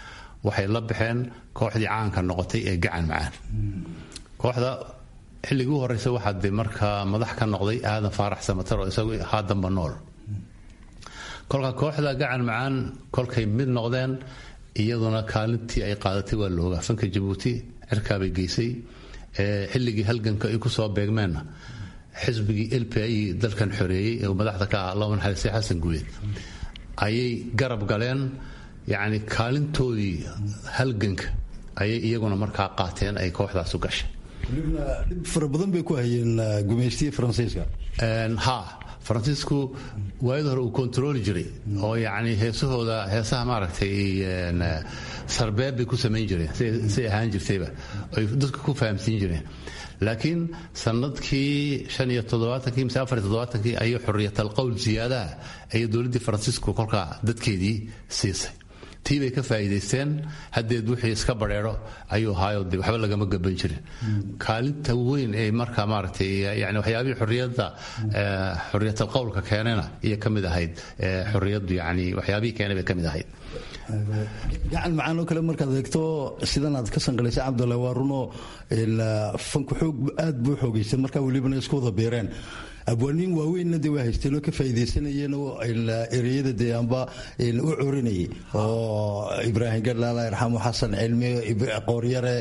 waxay la baxeen kooxdii caanka noqotay ee gacan macaan kooxda xilligii u horeysa waxaa de markaa madax ka noqday aadan faarax samatar oo isagu haadanba nool kolka kooxda gacan macaan kolkay mid noqdeen iyaduna kaalintii ay qaadatay waa looga fanka jabuuti cirkaabay geysay xilligii halganka ay kusoo beegmeenna xisbigii l p i dalkan xoreeyey ee madaxda ka ah allauma naxariistay xasan guuleed ayay garab galeen yacni kaalintoodii halganka ayay iyaguna markaa qaateen ay kooxdaasu gashay dhib fara badan bay ku hayeen gumaystiya faransiiska ha faransiisku waayada hore uu kontarooli jiray oo yacni heesahooda heesaha maaragtay sarbeeb bay ku samayn jireen say ahaan jirtayba ay dadka ku fahamsiin jireen laakiin sanadkii shan iyo toddobaatankii mise afar iyo toddobaatankii ayay xuriyatal qowl ziyaadaha ayay dowladdii faransiisku kolkaa dadkeedii siisay tii bay ka faa'iidaysteen haddeed wixii iska badheero ayuu ahaayo de waxba lagama gaban jirin kaalinta weyn ee markaa maaragtay yani waxyaabihii xuriyadda xuriyatal qowlka keenena iyo ka mid ahayd xuriyaddu yani waxyaabihii keenay bay ka mid ahayd gacan macaan oo kale markaad eegto sidan aad ka sanqalaysay cabdulla waa runoo fanku xoog aad buu xoogaysan markaa welibana isku wada beereen abwaaniin waaweynna de waa haysteenoo ka faa'iidaysanayeen oo ereyada dee amba u corinayay oo ibraahim gadlaala irxamu xasan cilmi qooryare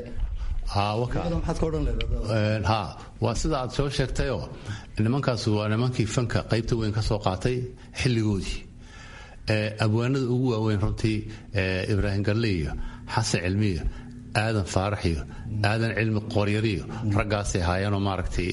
ha waa sida aad soo sheegtayoo nimankaas waa nimankii fanka qaybta weyn ka soo qaatay xilligoodii abwaanada ugu waaweyn runtii ibraahim galle iyo xasan cilmiyo aadan faarax iyo aadan cilmi qooryariyo raggaasay haayeenoo maaragtay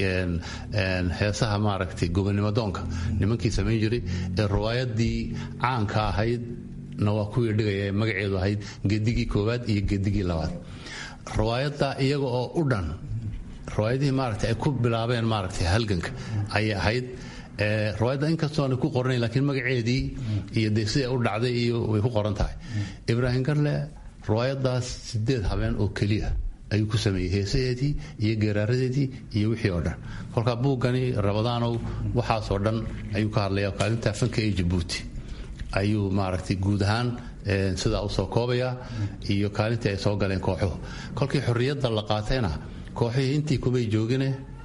heesaha maaragtay gobonnimo doonka nimankii samayn jiray ee riwaayadii caanka ahayd na waa kuwii dhigaya ee magaceedu ahayd gedigii koowaad iyo gedigii labaad riwaayadda iyaga oo u dhan riwaayadihii maaragtay ay ku bilaabeen maaragtay halganka ayay ahayd riwaayadda inkastoona ku qoranayn laakiin magaceedii iyo dee siday u dhacday iyo way ku qoran tahay ibraahim garle riwaayadaas sideed habeen oo keliya ayuu ku sameeyey heesaheedii iyo geeraaradeedii iyo wixii oo dhan kolkaa buuggani rabadaanow waxaasoo dhan ayuu ka hadlaya kaalinta fanka ee jabuuti ayuu maaragtay guud ahaan sidaa usoo koobayaa iyo kaalintii ay soo galeen kooxuhu kolkii xorriyadda la qaatayna kooxihii intii kumay joogine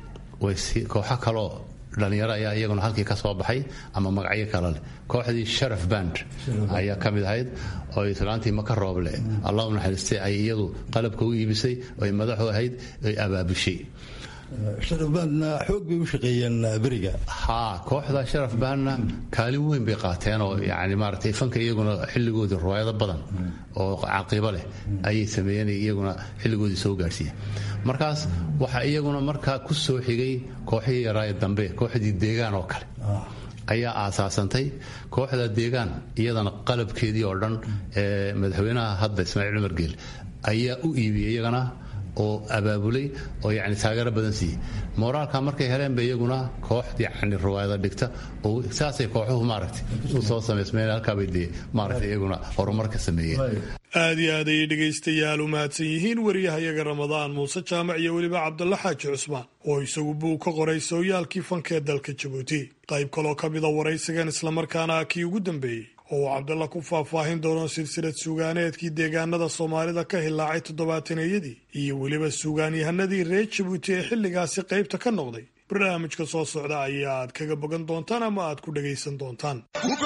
kooxo kaloo dhalinyaro ayaa iyaguna halkii ka soo baxay ama magacyo kale leh kooxdii sharaf band ayaa ka mid ahayd oo islaantii maka rooble allah u naxariistay ay iyadu qalabka u iibisay oy madaxu ahayd oy abaabushay sharafbaanna xoog bay u shaqeeyeen beriga haa kooxda sharaf baanna kaalin weyn bay qaateen oo yani maaragtay fanka iyaguna xilligoodii riwaayado badan oo caqiibo leh ayay sameeyeen iyaguna xilligoodii soo gaadhsiiyeen markaas waxaa iyaguna markaa ku soo xigay kooxihii yaraaye dambe kooxdii deegaan oo kale ayaa aasaasantay kooxda deegaan iyadana qalabkeedii oo dhan ee madaxweynaha hadda ismaaciil cumar geel ayaa u iibiyey iyagana oo abaabulay oo yani taageero badan siiyey moraalka markay heleenba iyaguna koox yani riwaayada dhigta oo saasay kooxuhu maaragtay u soo samaysmeen halkaabay dee maaragtay iyaguna horumarka sameeyeen aad iyo aad ayay dhegaystayaal u mahadsan yihiin wariyahayaga ramadaan muuse jaamac iyo weliba cabdalla xaaji cusmaan oo isagu buu ka qoray sooyaalkii fankee dalka jabuuti qayb kaloo ka mida waraysigan islamarkaana kii ugu dambeeyey oo uu cabdalla ku faahfaahin doono silsilad suugaaneedkii deegaanada soomaalida ka hilaacay toddobaataneyadii iyo weliba suugaanyahanadii reer jabuuti ee xilligaasi qaybta ka noqday barnaamijka soo socda ayaaad kaga bogan doontaan ama aad ku dhagaysan doontaan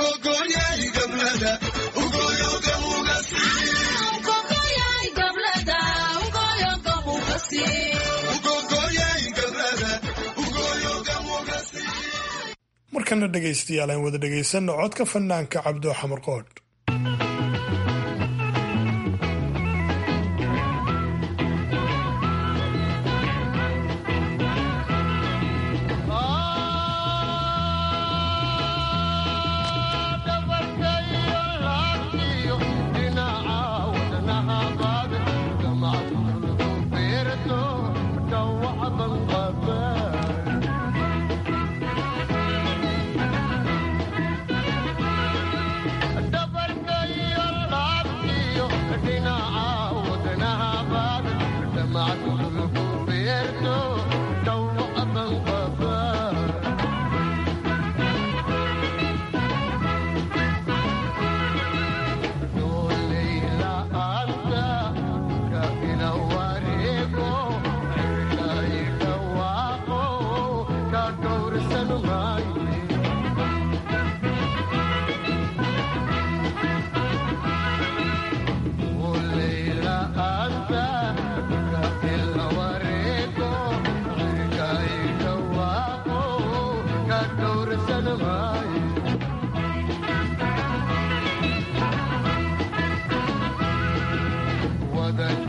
markana dhegaystayaal aan wada dhegaysanno codka fanaanka cabdo xamar qoodh Double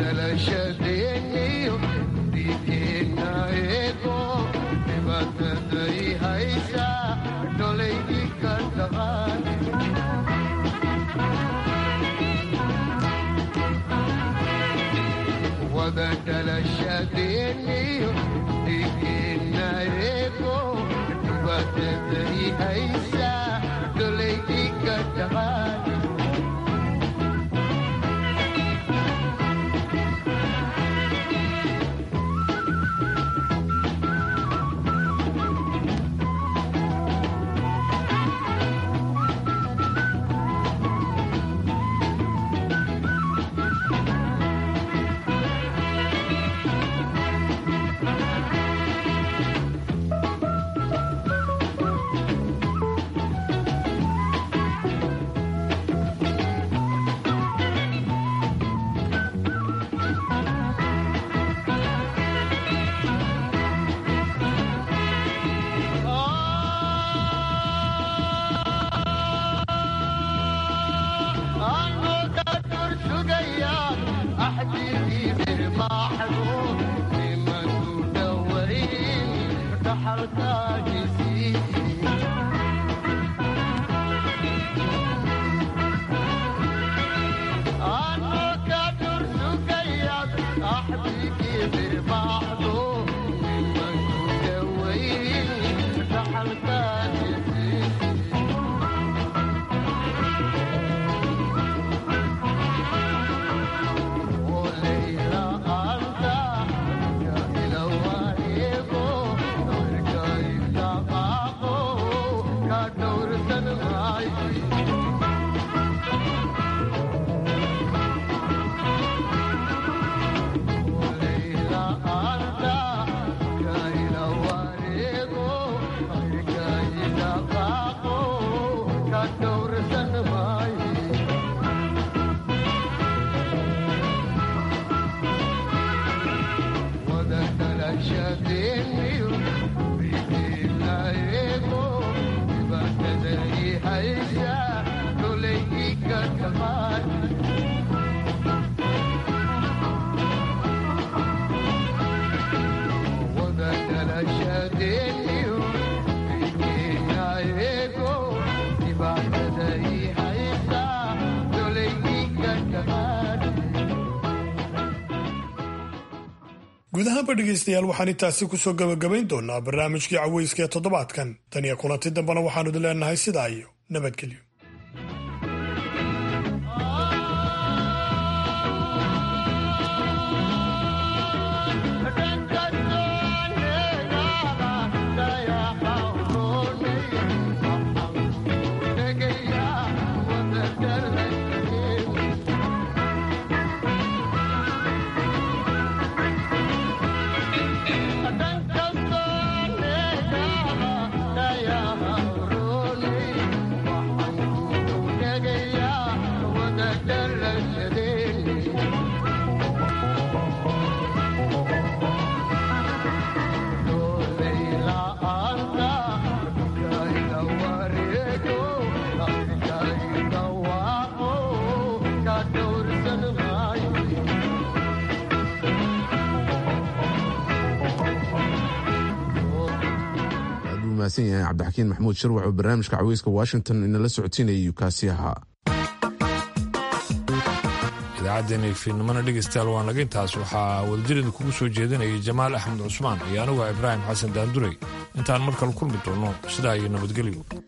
dhalashadeeniyo dhiigeenna eego dhibataday haysaa dholaydii ka dhaqaan wada dhalashadeeniyo dhiigeenna eego dhibataday haysaa dholaydii ka dhaqaan guud ahaanba dhegaystayaal waxaan intaasi kusoo gabagabayn doonaa barnaamijkii caweyska ee toddobaadkan tan iyo kulanti dambena waxaanu idin leenahay sidaa iyo nabadgelyo mahadsan yahay cabdixakiin maxamuud shirwac oo barnaamijka caweyska washington inala socodsiinayay kaasi ahaa idaacaddeenii fiidnimana dhegaystayaal waa naga intaas waxaa wadajirida kugu soo jeedinayay jamaal axmed cusmaan iyo anuga ibraahim xasan daanduray intaan mar kale kulmi doonno sidaa iyo nabadgelyo